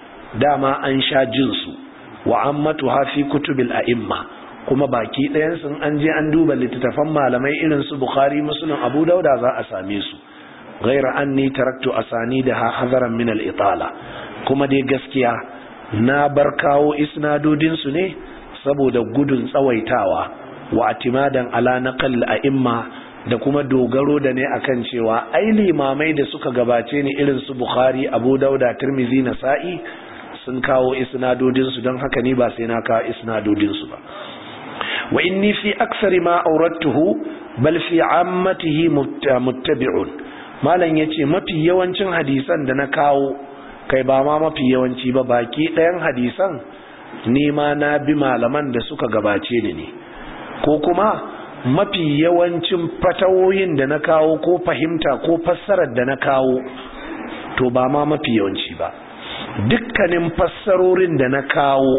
dama an sha jin su wa ammatuha fi kutubil a'imma kuma baki ɗayansu an je an duba littattafan malamai irin su bukhari muslim abu dauda za a same su ghaira anni taraktu asanidaha hadaran min al-itala kuma dai gaskiya na bar kawo isnadodin su ne saboda gudun tsawaitawa wa atimadan ala naqal a'imma da kuma dogaro da ne akan cewa ai limamai da suka gabace ni irin su Bukhari Abu Dauda Tirmidhi Nasa'i sun kawo isnadodin su don haka ni ba sai na kawo isnadodin su ba wa inni fi aksari ma aurattuhu bal fi ammatihi muttabi'un malam yace mafi yawancin hadisan da na kawo kai ba ma mafi yawanci ba baki ɗayan hadisan ni ma na bi malaman da suka gabace ni ne ko kuma mafi yawancin fatawoyin da na kawo ko fahimta ko fassarar da na kawo to ba ma mafi yawanci ba dukkanin fassarorin da na kawo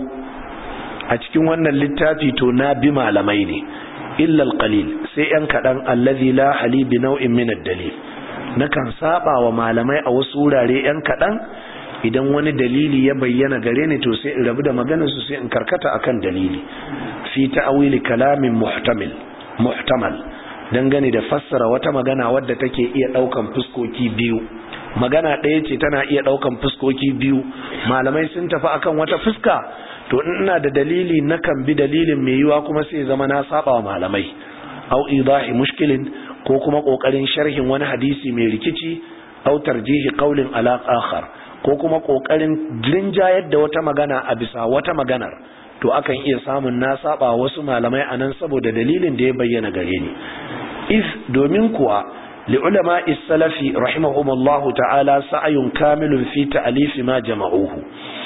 a cikin wannan littafi to na bi malamai ne illal qalil sai yan kadan allazi la hali bi nau'in min ad-dalil nakan saba wa malamai a wasu wurare yan kadan idan wani dalili ya bayyana gare ni to sai in rabu da maganar su sai in karkata akan dalili fi ta'wili kalamin muhtamil muhtamal dangane da fassara wata magana wadda take iya daukan fuskoki biyu magana ɗaya ce tana iya daukan fuskoki biyu malamai sun tafi akan wata fuska to ina da dalili nakan bi dalilin mai yiwa kuma sai zama na saba wa malamai au idahi mushkilin ko kuma kokarin sharhin wani hadisi mai rikici au tarjihi qaulin ala akhar ko kuma kokarin rinjayar da wata magana a bisa wata maganar to akan iya samun na saba wasu malamai anan saboda dalilin da ya bayyana gare ni if domin kuwa li ulama salafi rahimahumullahu ta'ala sa'ayun kamilun fi ta'alifi ma jama'uhu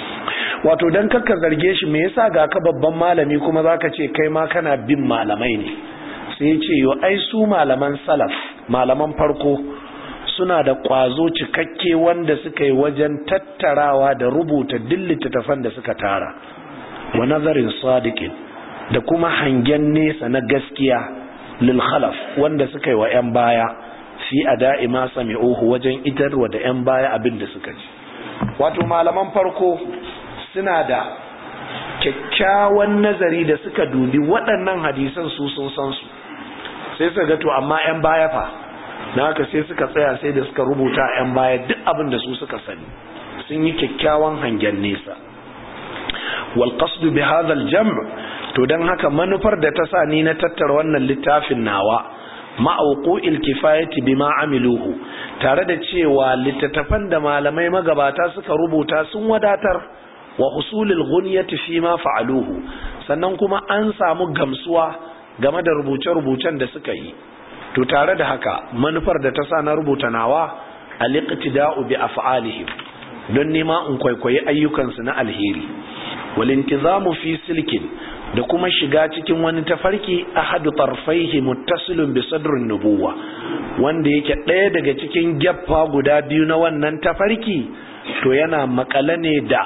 wato dan kakka zarge shi me yasa ga ka babban malami kuma zaka ce kai ma kana bin malamai ne sai ce yo ai su malaman salaf malaman farko suna da kwazo cikakke wanda suka yi wajen tattarawa da rubuta duk littattafan da suka tara wa nazarin sadiqin da kuma hangen nesa na gaskiya lil khalaf wanda suka yi wa yan baya fi ada'i ma sami'uhu wajen idarwa da yan baya abin da suka ji wato malaman farko suna da kyakkyawan nazari da suka dubi waɗannan hadisan su sun san su sai suka ga to amma 'yan baya fa na haka sai suka tsaya sai da suka rubuta 'yan baya duk abin da su suka sani sun yi kyakkyawan hangen nesa wal qasdu bi hadha al jam' to dan haka manufar da ta sa ni na tattara wannan littafin nawa ma'auqul kifayati bima amiluhu tare da cewa littattafan da malamai magabata suka rubuta sun wadatar wa husulul ghunyati fi ma fa'aluhu sannan kuma an samu gamsuwa game da rubuce-rubucen da suka yi to tare da haka manufar da ta sa na rubuta nawa al-iqtida'u bi af'alihim don nema in kwaikwayi ayyukansu na alheri wal intizamu fi silkin da kuma shiga cikin wani tafarki ahadu tarfaihi muttasilun bi sadrin nubuwa wanda yake ɗaya daga cikin gyaffa guda biyu na wannan tafarki to yana makale ne da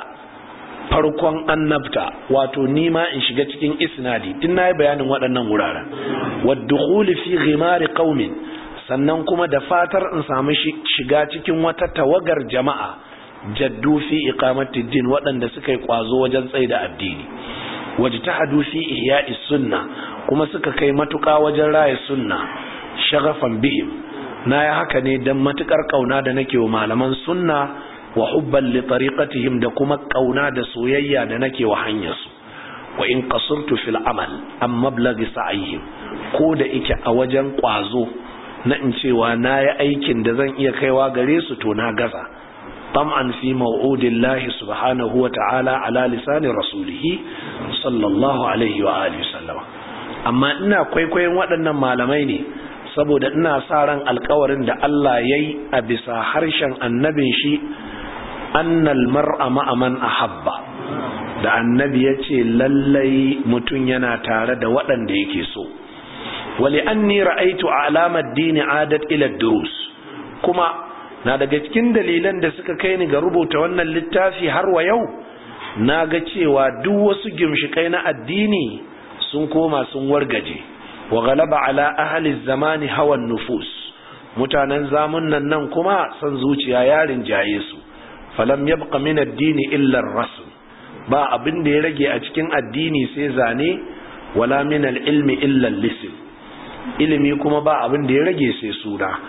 farkon annabta wato nima in shiga cikin isnadi tun na yi bayanin waɗannan wuraren waddukhuli fi ghimari qaumin sannan kuma da fatar in samu shiga cikin wata tawagar jama'a jaddu fi iqamati din waɗanda suka yi kwazo wajen tsaida addini wajtahadu fi ihya'i sunna kuma suka kai matuƙa wajen raya sunna shagafan bihim na ya haka ne dan matukar kauna da nake wa malaman sunna wa hubban li tariqatihim da kuma kauna da soyayya da nake wa hanyarsu wa in qasurtu fil amal am mablaghi sa'ihim ko da ike a wajen kwazo na in cewa na yi aikin da zan iya kaiwa gare su to na gaza tam'an fi maw'udillahi subhanahu wa ta'ala ala lisani rasulihi sallallahu alaihi wa alihi sallama amma ina kwaikwayon waɗannan malamai ne saboda ina sa ran alkawarin da Allah yayi a bisa harshen annabin shi annal mar'a ma'a man ahabba da annabi ya ce lallai mutum yana tare da waɗanda yake so wali anni ra'aitu alamar dini adat ila durus kuma na daga cikin dalilan da suka kai ni ga rubuta wannan littafi har wa yau na ga cewa duk wasu gimshikai na addini sun koma sun wargaje wa galaba ala ahli zamani hawan nufus mutanen zamunan nan kuma son zuciya yarin jaye su falam yabqa min ad-dini illa ar-rasm ba abin da ya rage a cikin addini sai zane wala min al-ilmi illa al-lism ilimi kuma ba abin da ya rage sai suna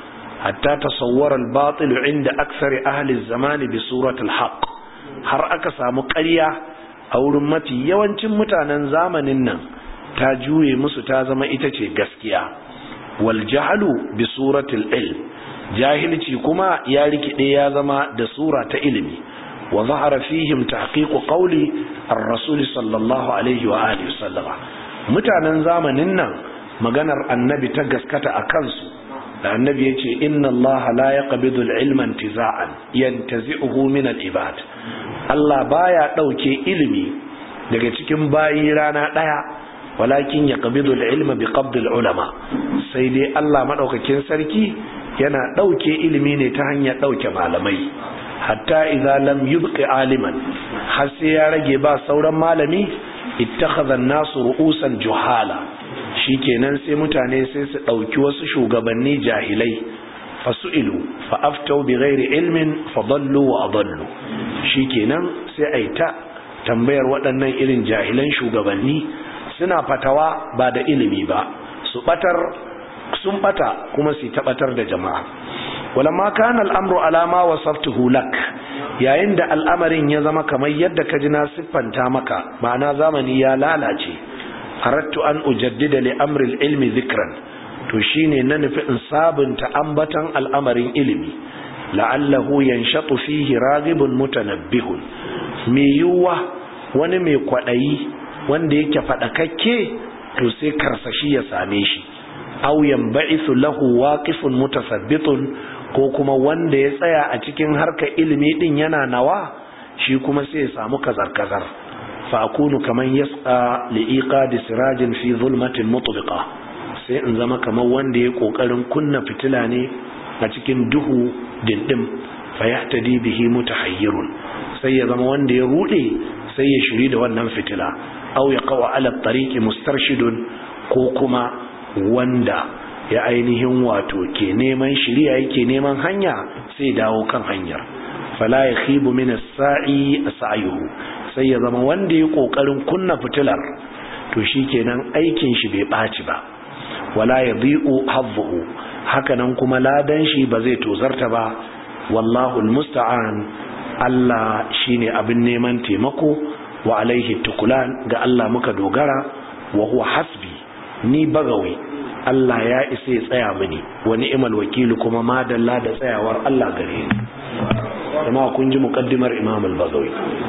hatta tasawwara al-batil inda aksari ahli zamani bi suratul haqq har aka samu ƙarya a wurin mafi yawancin mutanen zamanin nan ta juye musu ta zama ita ce gaskiya wal jahlu bi suratul ilm jahilci kuma ya rikide ya zama da sura ta ilimi wa zahara fihim tahqiqu qawli ar-rasul sallallahu alaihi wa alihi wasallama mutanen zamanin nan maganar annabi ta gaskata a kansu da annabi ya ce inna allaha la yaqbidu al-ilma intiza'an yantazi'uhu min al-ibad Allah baya dauke ilimi daga cikin bayi rana daya walakin yaqbidu al-ilma bi qabd al-ulama sai dai Allah madaukakin sarki yana dauke ilimi ne ta hanyar dauke malamai hatta idza lam yubqi aliman har sai ya rage ba sauran malami ittakhadha an-nasu ru'usan juhala shikenan sai mutane sai su dauki wasu shugabanni jahilai fasu'ilu fa aftau bighairi ilmin fadallu wa adallu shikenan sai ai ta tambayar waɗannan irin jahilan shugabanni suna fatawa ba da ilimi ba su batar sun bata kuma su tabatar da jama'a walamma kana al'amru alama wasaftuhu lak yayin da al'amarin ya zama kamar yadda ka ji na siffanta maka ma'ana zamani ya lalace arattu an ujaddida li amri ilmi zikran to shine na nufi in sabunta ambatan al'amarin ilimi la'allahu yanshatu fihi raghibun mutanabbihun me yuwa wani mai kwadayi wanda yake fadakakke to sai karsashi ya same shi aw yanba'ithu lahu waqifun mutasabbitun ko kuma wanda ya tsaya a cikin harkar ilimi din yana nawa shi kuma sai ya samu kazar-kazar fa akunu kaman yasqa liiqadi sirajin fi zulmatin mutbiqa sai in zama kamar wanda ya kokarin kunna fitila ne a cikin duhu dindim fa yahtadi bihi mutahayyirun sai ya zama wanda ya rude sai ya shiri da wannan fitila aw yaqa ala tariqi mustarshidun ko kuma wanda ya ainihin wato ke neman shiriya yake neman hanya sai dawo kan hanyar fala ya khibu min as-sa'i sa'yuhu sai ya zama wanda ya kokarin kunna fitilar to shikenan aikin shi bai baci ba wala yadhi'u hadhuhu hakanan kuma ladan shi ba zai tozarta ba wallahu almusta'an Allah shine abin neman taimako wa alaihi tukulan ga Allah muka dogara wa huwa hasbi ni bagawi Allah ya isa ya tsaya mini wa ni'mal wakilu kuma madalla da tsayawar Allah gare ni kuma kun ji muqaddimar Imam al-Bagawi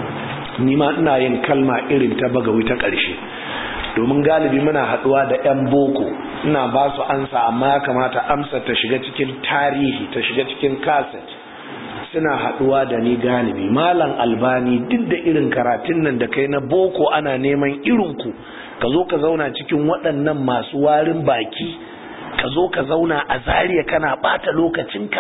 ni ma ina yin kalma irin ta Bagawi ta ƙarshe domin galibi muna haduwa da yan boko ina ba su ansa amma ya kamata amsa ta shiga cikin tarihi ta shiga cikin kaset suna haduwa da ni galibi malam albani duk da irin karatun nan da kai na boko ana neman irinku ka zo ka zauna cikin waɗannan masu warin baki ka zo ka zauna a zariya kana ɓata lokacinka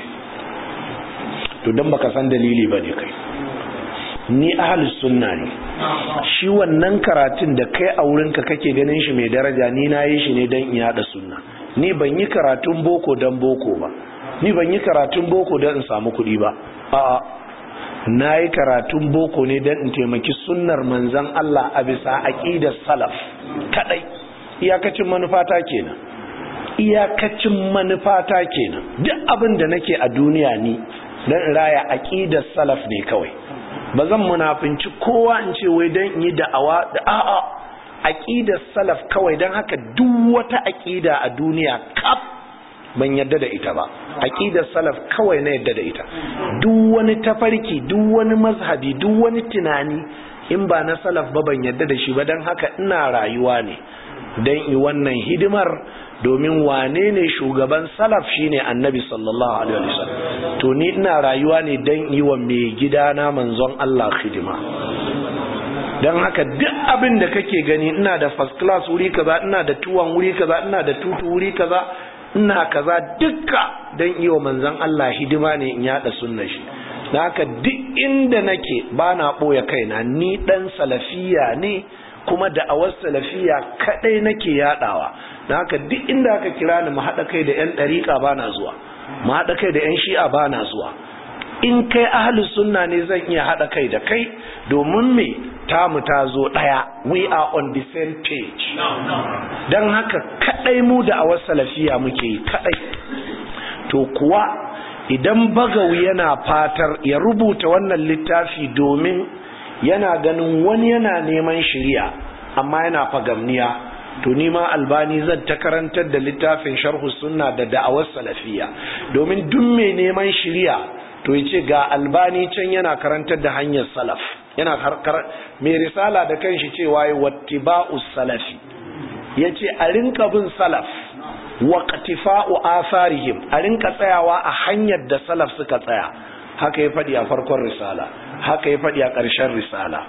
to don baka san dalili ba ne kai ni ahalus sunna ne shi wannan karatun da kai a wurinka kake ganin shi mai daraja ni na yi shi ne don in yada sunna ni ban yi karatun boko don boko ba ni ban yi karatun boko don in samu kuɗi ba a'a na yi karatun boko ne don in taimaki sunnar manzan Allah a bisa aƙidar salaf kadai iyakacin manufata kenan iyakacin manufata kenan duk abin da nake a duniya ni don raya aƙidar salaf ne kawai ba zan munafinci kowa in ce wai don in yi da'awa da a'a aƙidar salaf kawai don haka duk wata aƙida a duniya kaf ban yadda da ita ba aqidar salaf kawai na yadda da ita duk wani tafarki duk wani mazhabi duk wani tunani in ba na salaf ba ban yadda da shi ba dan haka ina rayuwa ne dan yi wannan hidimar domin wane ne shugaban salaf shine annabi sallallahu alaihi wasallam to ni ina rayuwa ne dan yi wa mai gidana manzon Allah hidima dan haka duk abin da kake gani ina da first class wuri kaza ina da tuwan wuri kaza ina da tutu wuri kaza ina kaza dukka don iya manzan Allah hidima ne in yada sunna shi da haka duk inda nake ba na ɓoye kaina ni ɗan salafiya ne kuma da'awar salafiya kaɗai nake yadawa da haka duk inda aka kira ni mu haɗa kai da 'yan ɗariƙa ba na zuwa mu haɗa kai da 'yan shi'a ba na zuwa in kai ahalus sunna ne zan iya haɗa kai da kai domin me tamu ta zo ɗaya we are on the same page don haka kaɗai mu da awar salafiya muke yi kaɗai to kuwa idan bagawi yana fatar ya rubuta wannan littafi domin yana ganin wani yana neman shiriya amma yana fagamniya to ni ma albani zan ta karantar da littafin sharhu sunna da da'awar salafiya domin duk mai neman shiriya to yace ga albani can yana karantar da hanyar salaf yana mai risala da kanshi cewa yi wattiba'us salafi yace a rinka bin salaf wa qatifa'u atharihim a rinka tsayawa a hanyar da salaf suka tsaya haka ya faɗi a farkon risala haka ya faɗi a ƙarshen risala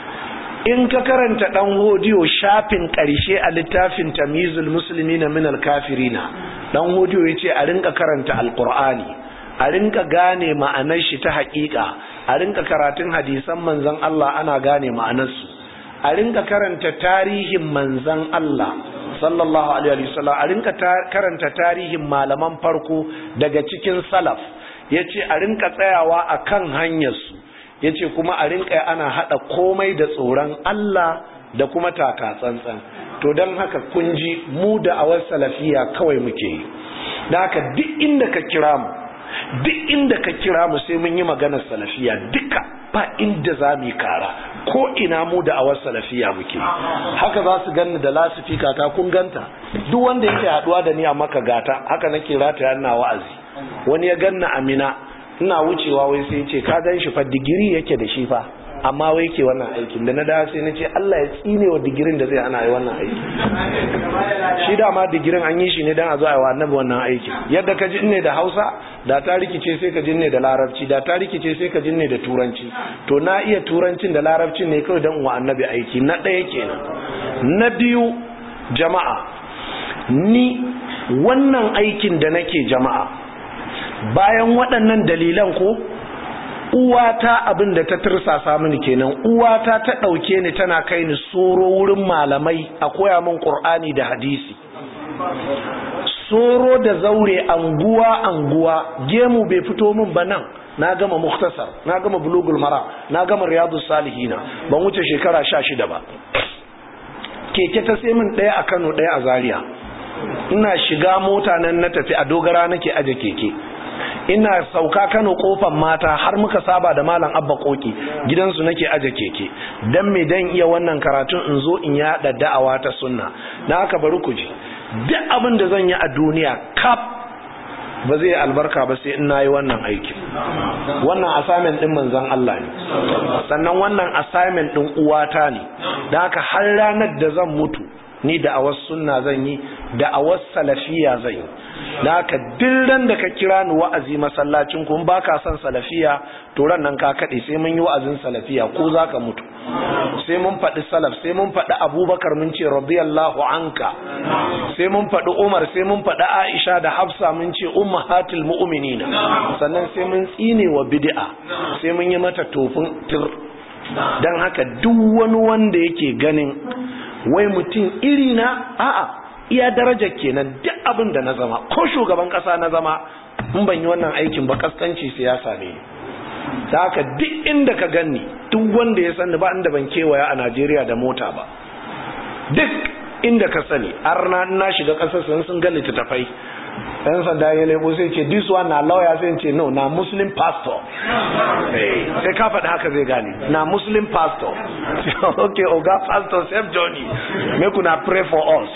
in ka karanta ɗan hodiyo shafin ƙarshe a littafin tamizul musulmi na minal kafirina ɗan hodiyo ya ce a rinka karanta alƙur'ani a rinka gane ma'anar shi ta haƙiƙa a rinka karatun hadisan manzan Allah ana gane ma'anarsu a rinka karanta tarihin manzan Allah sallallahu alaihi wasallam a rinka karanta tarihin malaman farko daga cikin salaf yace a rinka tsayawa akan hanyarsu yace kuma a rinka ana hada komai da tsoron Allah da kuma taka tsantsan to dan haka kun ji mu da awar salafiya kawai muke yi da haka duk inda ka kira mu duk inda ka kira mu sai mun yi maganar salafiya duka ba inda za mu yi kara ko ina mu da awar salafiya muke haka za su ganni da lasifika ta kun ganta duk wanda yake haduwa da ni a maka gata haka nake rata yana wa'azi wani ya ganna amina ina wucewa wai sai ce ka gan shi fa digiri yake da shi fa amma wai ke wannan aikin da na da sai na ce Allah ya tsine wa digirin da zai ana yi wannan aiki shi dama digirin an yi shi ne don a zo a yi wa annabi wannan aikin yadda ka ji ne da hausa da ta rikice sai ka ji ne da larabci da ta rikice sai ka ji ne da turanci to na iya turancin da larabcin ne kawai don wa annabi aiki na ɗaya kenan na biyu jama'a ni wannan aikin da nake jama'a bayan waɗannan dalilan ko uwata abin da ta tirsasa mini kenan uwata ta ɗauke ni tana kai ni soro wurin malamai a koya min ƙur'ani da hadisi soro da zaure anguwa anguwa gemu bai fito min ba nan na gama muktasar na gama bulugul mara na gama riyadu salihina ban wuce shekara sha shida ba keke ta sai min ɗaya a kano ɗaya a zaria ina shiga mota nan na tafi a dogara nake aje keke ina sauka Kano kofan mata har muka saba da malam Abba Koki gidansu nake aje keke dan me dan iya wannan karatun in zo in yada da'awa ta sunna dan haka bari ku ji duk abin da zan yi a duniya kap ba zai albarka ba sai in nayi wannan aiki wannan assignment din manzon Allah ne sannan wannan assignment din uwata ne dan haka har ranar da zan mutu ni da awas sunna zan yi da awas salafiya zan yi da haka dillan da ka kira ni wa'azi masallacin kun ba ka son salafiya to ran nan ka kaɗe sai mun yi wa'azin salafiya ko za ka mutu sai mun faɗi salaf sai mun faɗi abubakar mun ce radiyallahu anka sai mun faɗi umar sai mun faɗi aisha da hafsa mun ce ummahatul mu'minina sannan sai mun tsine wa bid'a sai mun yi mata tofin tir dan haka duk wani wanda yake ganin wai mutum iri na a'a iya darajar kenan duk abin da na zama ko shugaban kasa na zama in ban yi wannan aikin ba kaskanci siyasa ne da haka duk inda ka ganni duk wanda ya sani ba inda ban kewaya a Najeriya da mota ba duk inda ka sani har na na shiga kasar sun sun ga littattafai dan sanda ya lebo sai ce this one na lawyer sai ce no na muslim pastor sai ka faɗi haka zai gane na muslim pastor okay oga pastor save johnny make una pray for us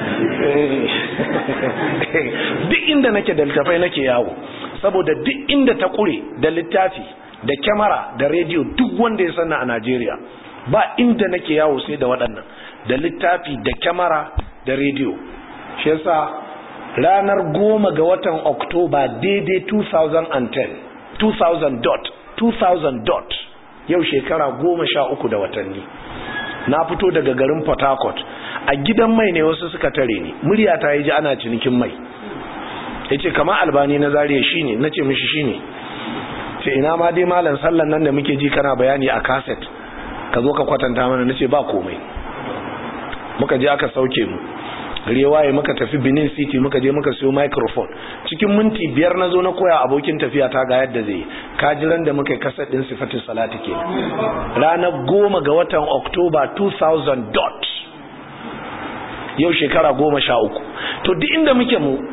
duk inda nake da littafai nake yawo saboda duk inda ta kure da littafi da kyamara da rediyo duk wanda ya sanna a Najeriya ba inda nake yawo sai da waɗannan da littafi da kyamara da rediyo shi yasa ranar goma ga watan oktoba daidai 2010 2000 dot 2000 dot yau shekara goma sha uku da watanni na fito daga garin port harcourt a gidan mai ne wasu suka tare ni murya ta yi ji ana cinikin mai ya ce kama albani na zariya shi ne na ce mishi shi ne ce ina ma dai malam sallan nan da muke ji kana bayani a kaset ka zo ka kwatanta mana na ce ba komai muka je aka sauke mu gari waye muka tafi benin city muka je muka siyo microphone cikin minti biyar na zo na koya abokin tafiya ta ga yadda zai kajiran da muka yi kasar din sifatin salati ke ranar goma ga watan oktoba 2000 dot yau shekara goma sha uku to duk inda muke mu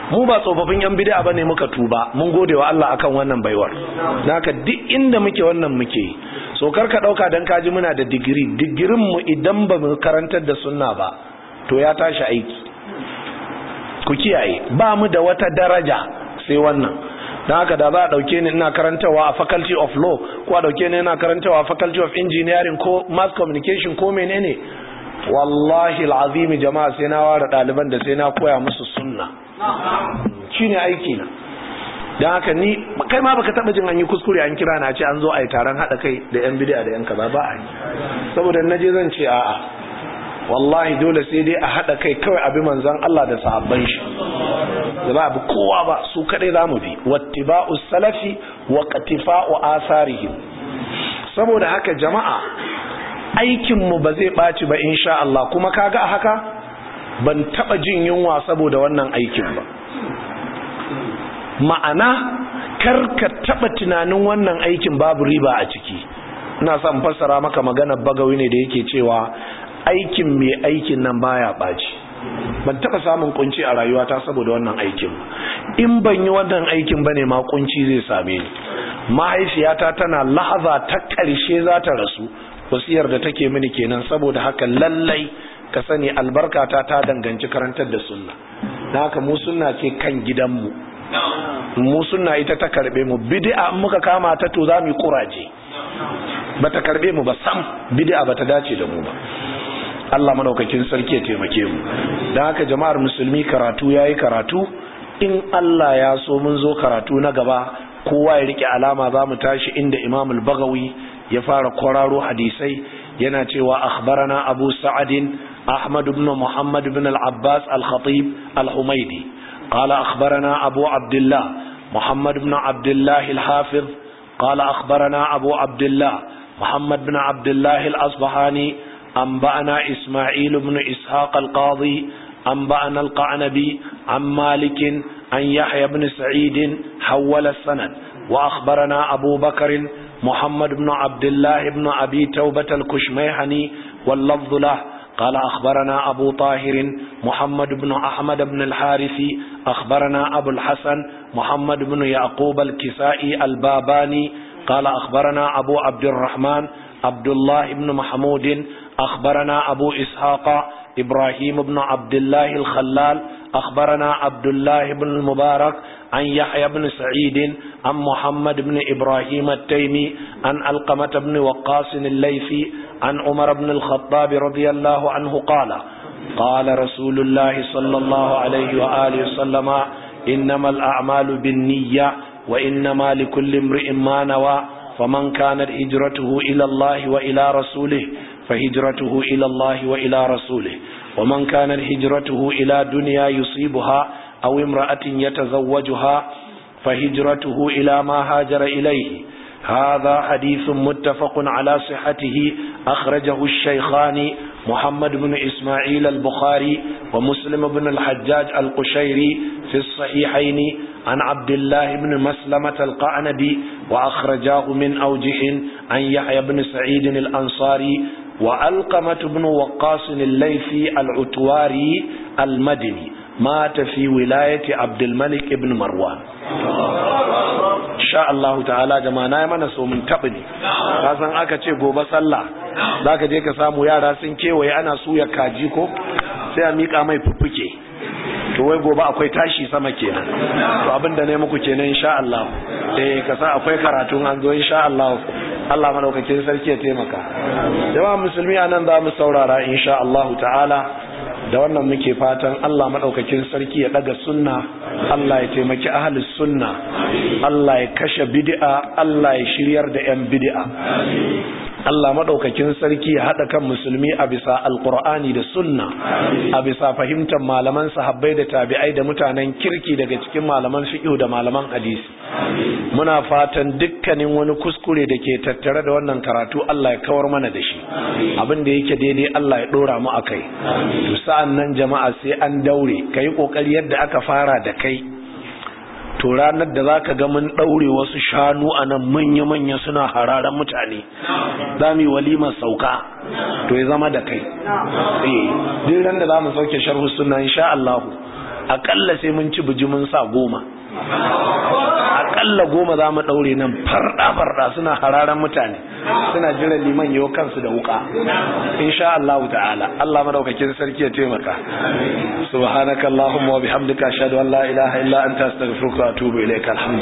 mu ba tsofaffin yan bid'a bane muka tuba mun gode wa Allah akan wannan baiwar naka duk inda muke wannan muke so kar ka dauka dan kaji muna da digiri digirin mu idan ba mu karantar da sunna ba to ya tashi aiki ku kiyaye ba mu da wata daraja sai wannan don haka da za a dauke ni ina karantawa a faculty of law ko a dauke ni ina karantawa a faculty of engineering ko mass communication ko menene wallahi alazimi jama'a sai na ware ɗaliban da sai na koya musu sunna shine aiki na don haka ni kai ma baka taba jin an yi kuskure an kira na ce an zo a yi taron haɗa kai da yan bid'a da yan kaza ba a yi saboda naje zan ce a'a wallahi dole sai dai a haɗa kai kawai abi manzan Allah da sahabban shi da ba bi kowa ba su kadai zamu bi wattiba'u salafi wa qatifa'u asarihim saboda haka jama'a aikin mu ba zai baci ba insha Allah kuma kaga a haka ban taba jin yunwa saboda wannan aikin ba ma'ana kar ka taba tunanin wannan aikin babu riba a ciki ina son fassara maka magana bagawi ne da yake cewa aikin mai aikin nan baya ɓaci ban taɓa samun kunci a rayuwata saboda wannan aikin in ban yi wannan aikin bane ma kunci zai same ni mahaifiyata tana lahaza ta ƙarshe za ta rasu wasiyar da take mini kenan saboda haka lallai ka sani albarkata ta danganci karantar da sunna na haka mu sunna ce kan gidanmu mu sunna ita ta karbe mu bid'a in muka kama ta to za mu yi kuraje bata karbe mu ba sam bid'a bata dace da mu ba Allah madaukakin sarki ya taimake mu dan haka jama'ar musulmi karatu yayi karatu in Allah ya so mun zo karatu na gaba kowa ya rike alama za mu tashi inda Imam al-Baghawi ya fara kwararo hadisai yana cewa akhbarana Abu Sa'ad Ahmad ibn Muhammad ibn al-Abbas al-Khatib al-Humaydi قال أخبرنا أبو عبد الله محمد بن عبد الله الحافظ قال أخبرنا أبو عبد الله محمد بن عبد الله الأصبحاني أنبأنا إسماعيل بن إسحاق القاضي أنبأنا القعنبي عن مالك عن يحيى بن سعيد حول السند وأخبرنا أبو بكر محمد بن عبد الله بن أبي توبة الكشميحني واللفظ له قال أخبرنا أبو طاهر محمد بن أحمد بن الحارث أخبرنا أبو الحسن محمد بن يعقوب الكسائي الباباني قال أخبرنا أبو عبد الرحمن عبد الله بن محمود أخبرنا أبو إسحاق إبراهيم بن عبد الله الخلال أخبرنا عبد الله بن المبارك عن يحيى بن سعيد عن محمد بن إبراهيم التيمي عن ألقمة بن وقاص الليثي عن عمر بن الخطاب رضي الله عنه قال قال رسول الله صلى الله عليه وآله وسلم إنما الأعمال بالنية وإنما لكل امرئ ما نوى فمن كانت هجرته إلى الله وإلى رسوله فهجرته إلى الله وإلى رسوله ومن كانت هجرته إلى دنيا يصيبها أو امرأة يتزوجها فهجرته إلى ما هاجر إليه هذا حديث متفق على صحته أخرجه الشيخان محمد بن إسماعيل البخاري ومسلم بن الحجاج القشيري في الصحيحين عن عبد الله بن مسلمة القعنبي وأخرجاه من أوجه عن يحيى بن سعيد الأنصاري وألقمة بن وقاص الليثي العتواري المدني مات في ولاية عبد الملك بن مروان sha Allah ta'ala jama'a na yi mana so mun taɓa ne ka san aka ce gobe sallah za ka je ka samu yara sun kewaye ana suya kaji ko sai a miƙa mai fuffuke to wai gobe akwai tashi sama kenan to abin da ne muku kenan insha Allah eh ka sa akwai karatu an zo insha Allah Allah madaukakin sarki ya taimaka jama'a musulmi anan za mu saurara insha Allah ta'ala da wannan muke fatan Allah maɗaukakin sarki ya ɗaga sunna Allah ya taimaki ahalus sunna Allah ya kashe bid'a Allah ya shiryar da 'yan bid'a Allah maɗaukakin sarki ya haɗa kan musulmi a bisa alƙur'ani da sunna a bisa fahimtar malaman sahabbai da tabi'ai da mutanen kirki daga cikin malaman fiqh da malaman hadisi muna fatan dukkanin wani kuskure da ke tattare da wannan karatu Allah ya kawar mana da shi abin da yake daidai Allah ya ɗora mu akai to sa'an nan jama'a sai an daure kai kokari yadda aka fara da kai to ranar da zaka ga mun daure wasu shanu a nan manya-manya suna hararan mutane za mu yi walimar sauka to ya zama da kai eh duk ran da za mu sauke sharhu sunna insha Allah akalla sai mun ci bijimin sa goma akalla goma za mu ɗaure nan farɗa-farɗa suna hararan mutane suna jiran liman yau kansu da wuka insha Allah ta'ala Allah madaukakin sarki ya taimaka subhanakallahumma wa bihamdika ashhadu an la ilaha illa anta astaghfiruka wa atubu ilaika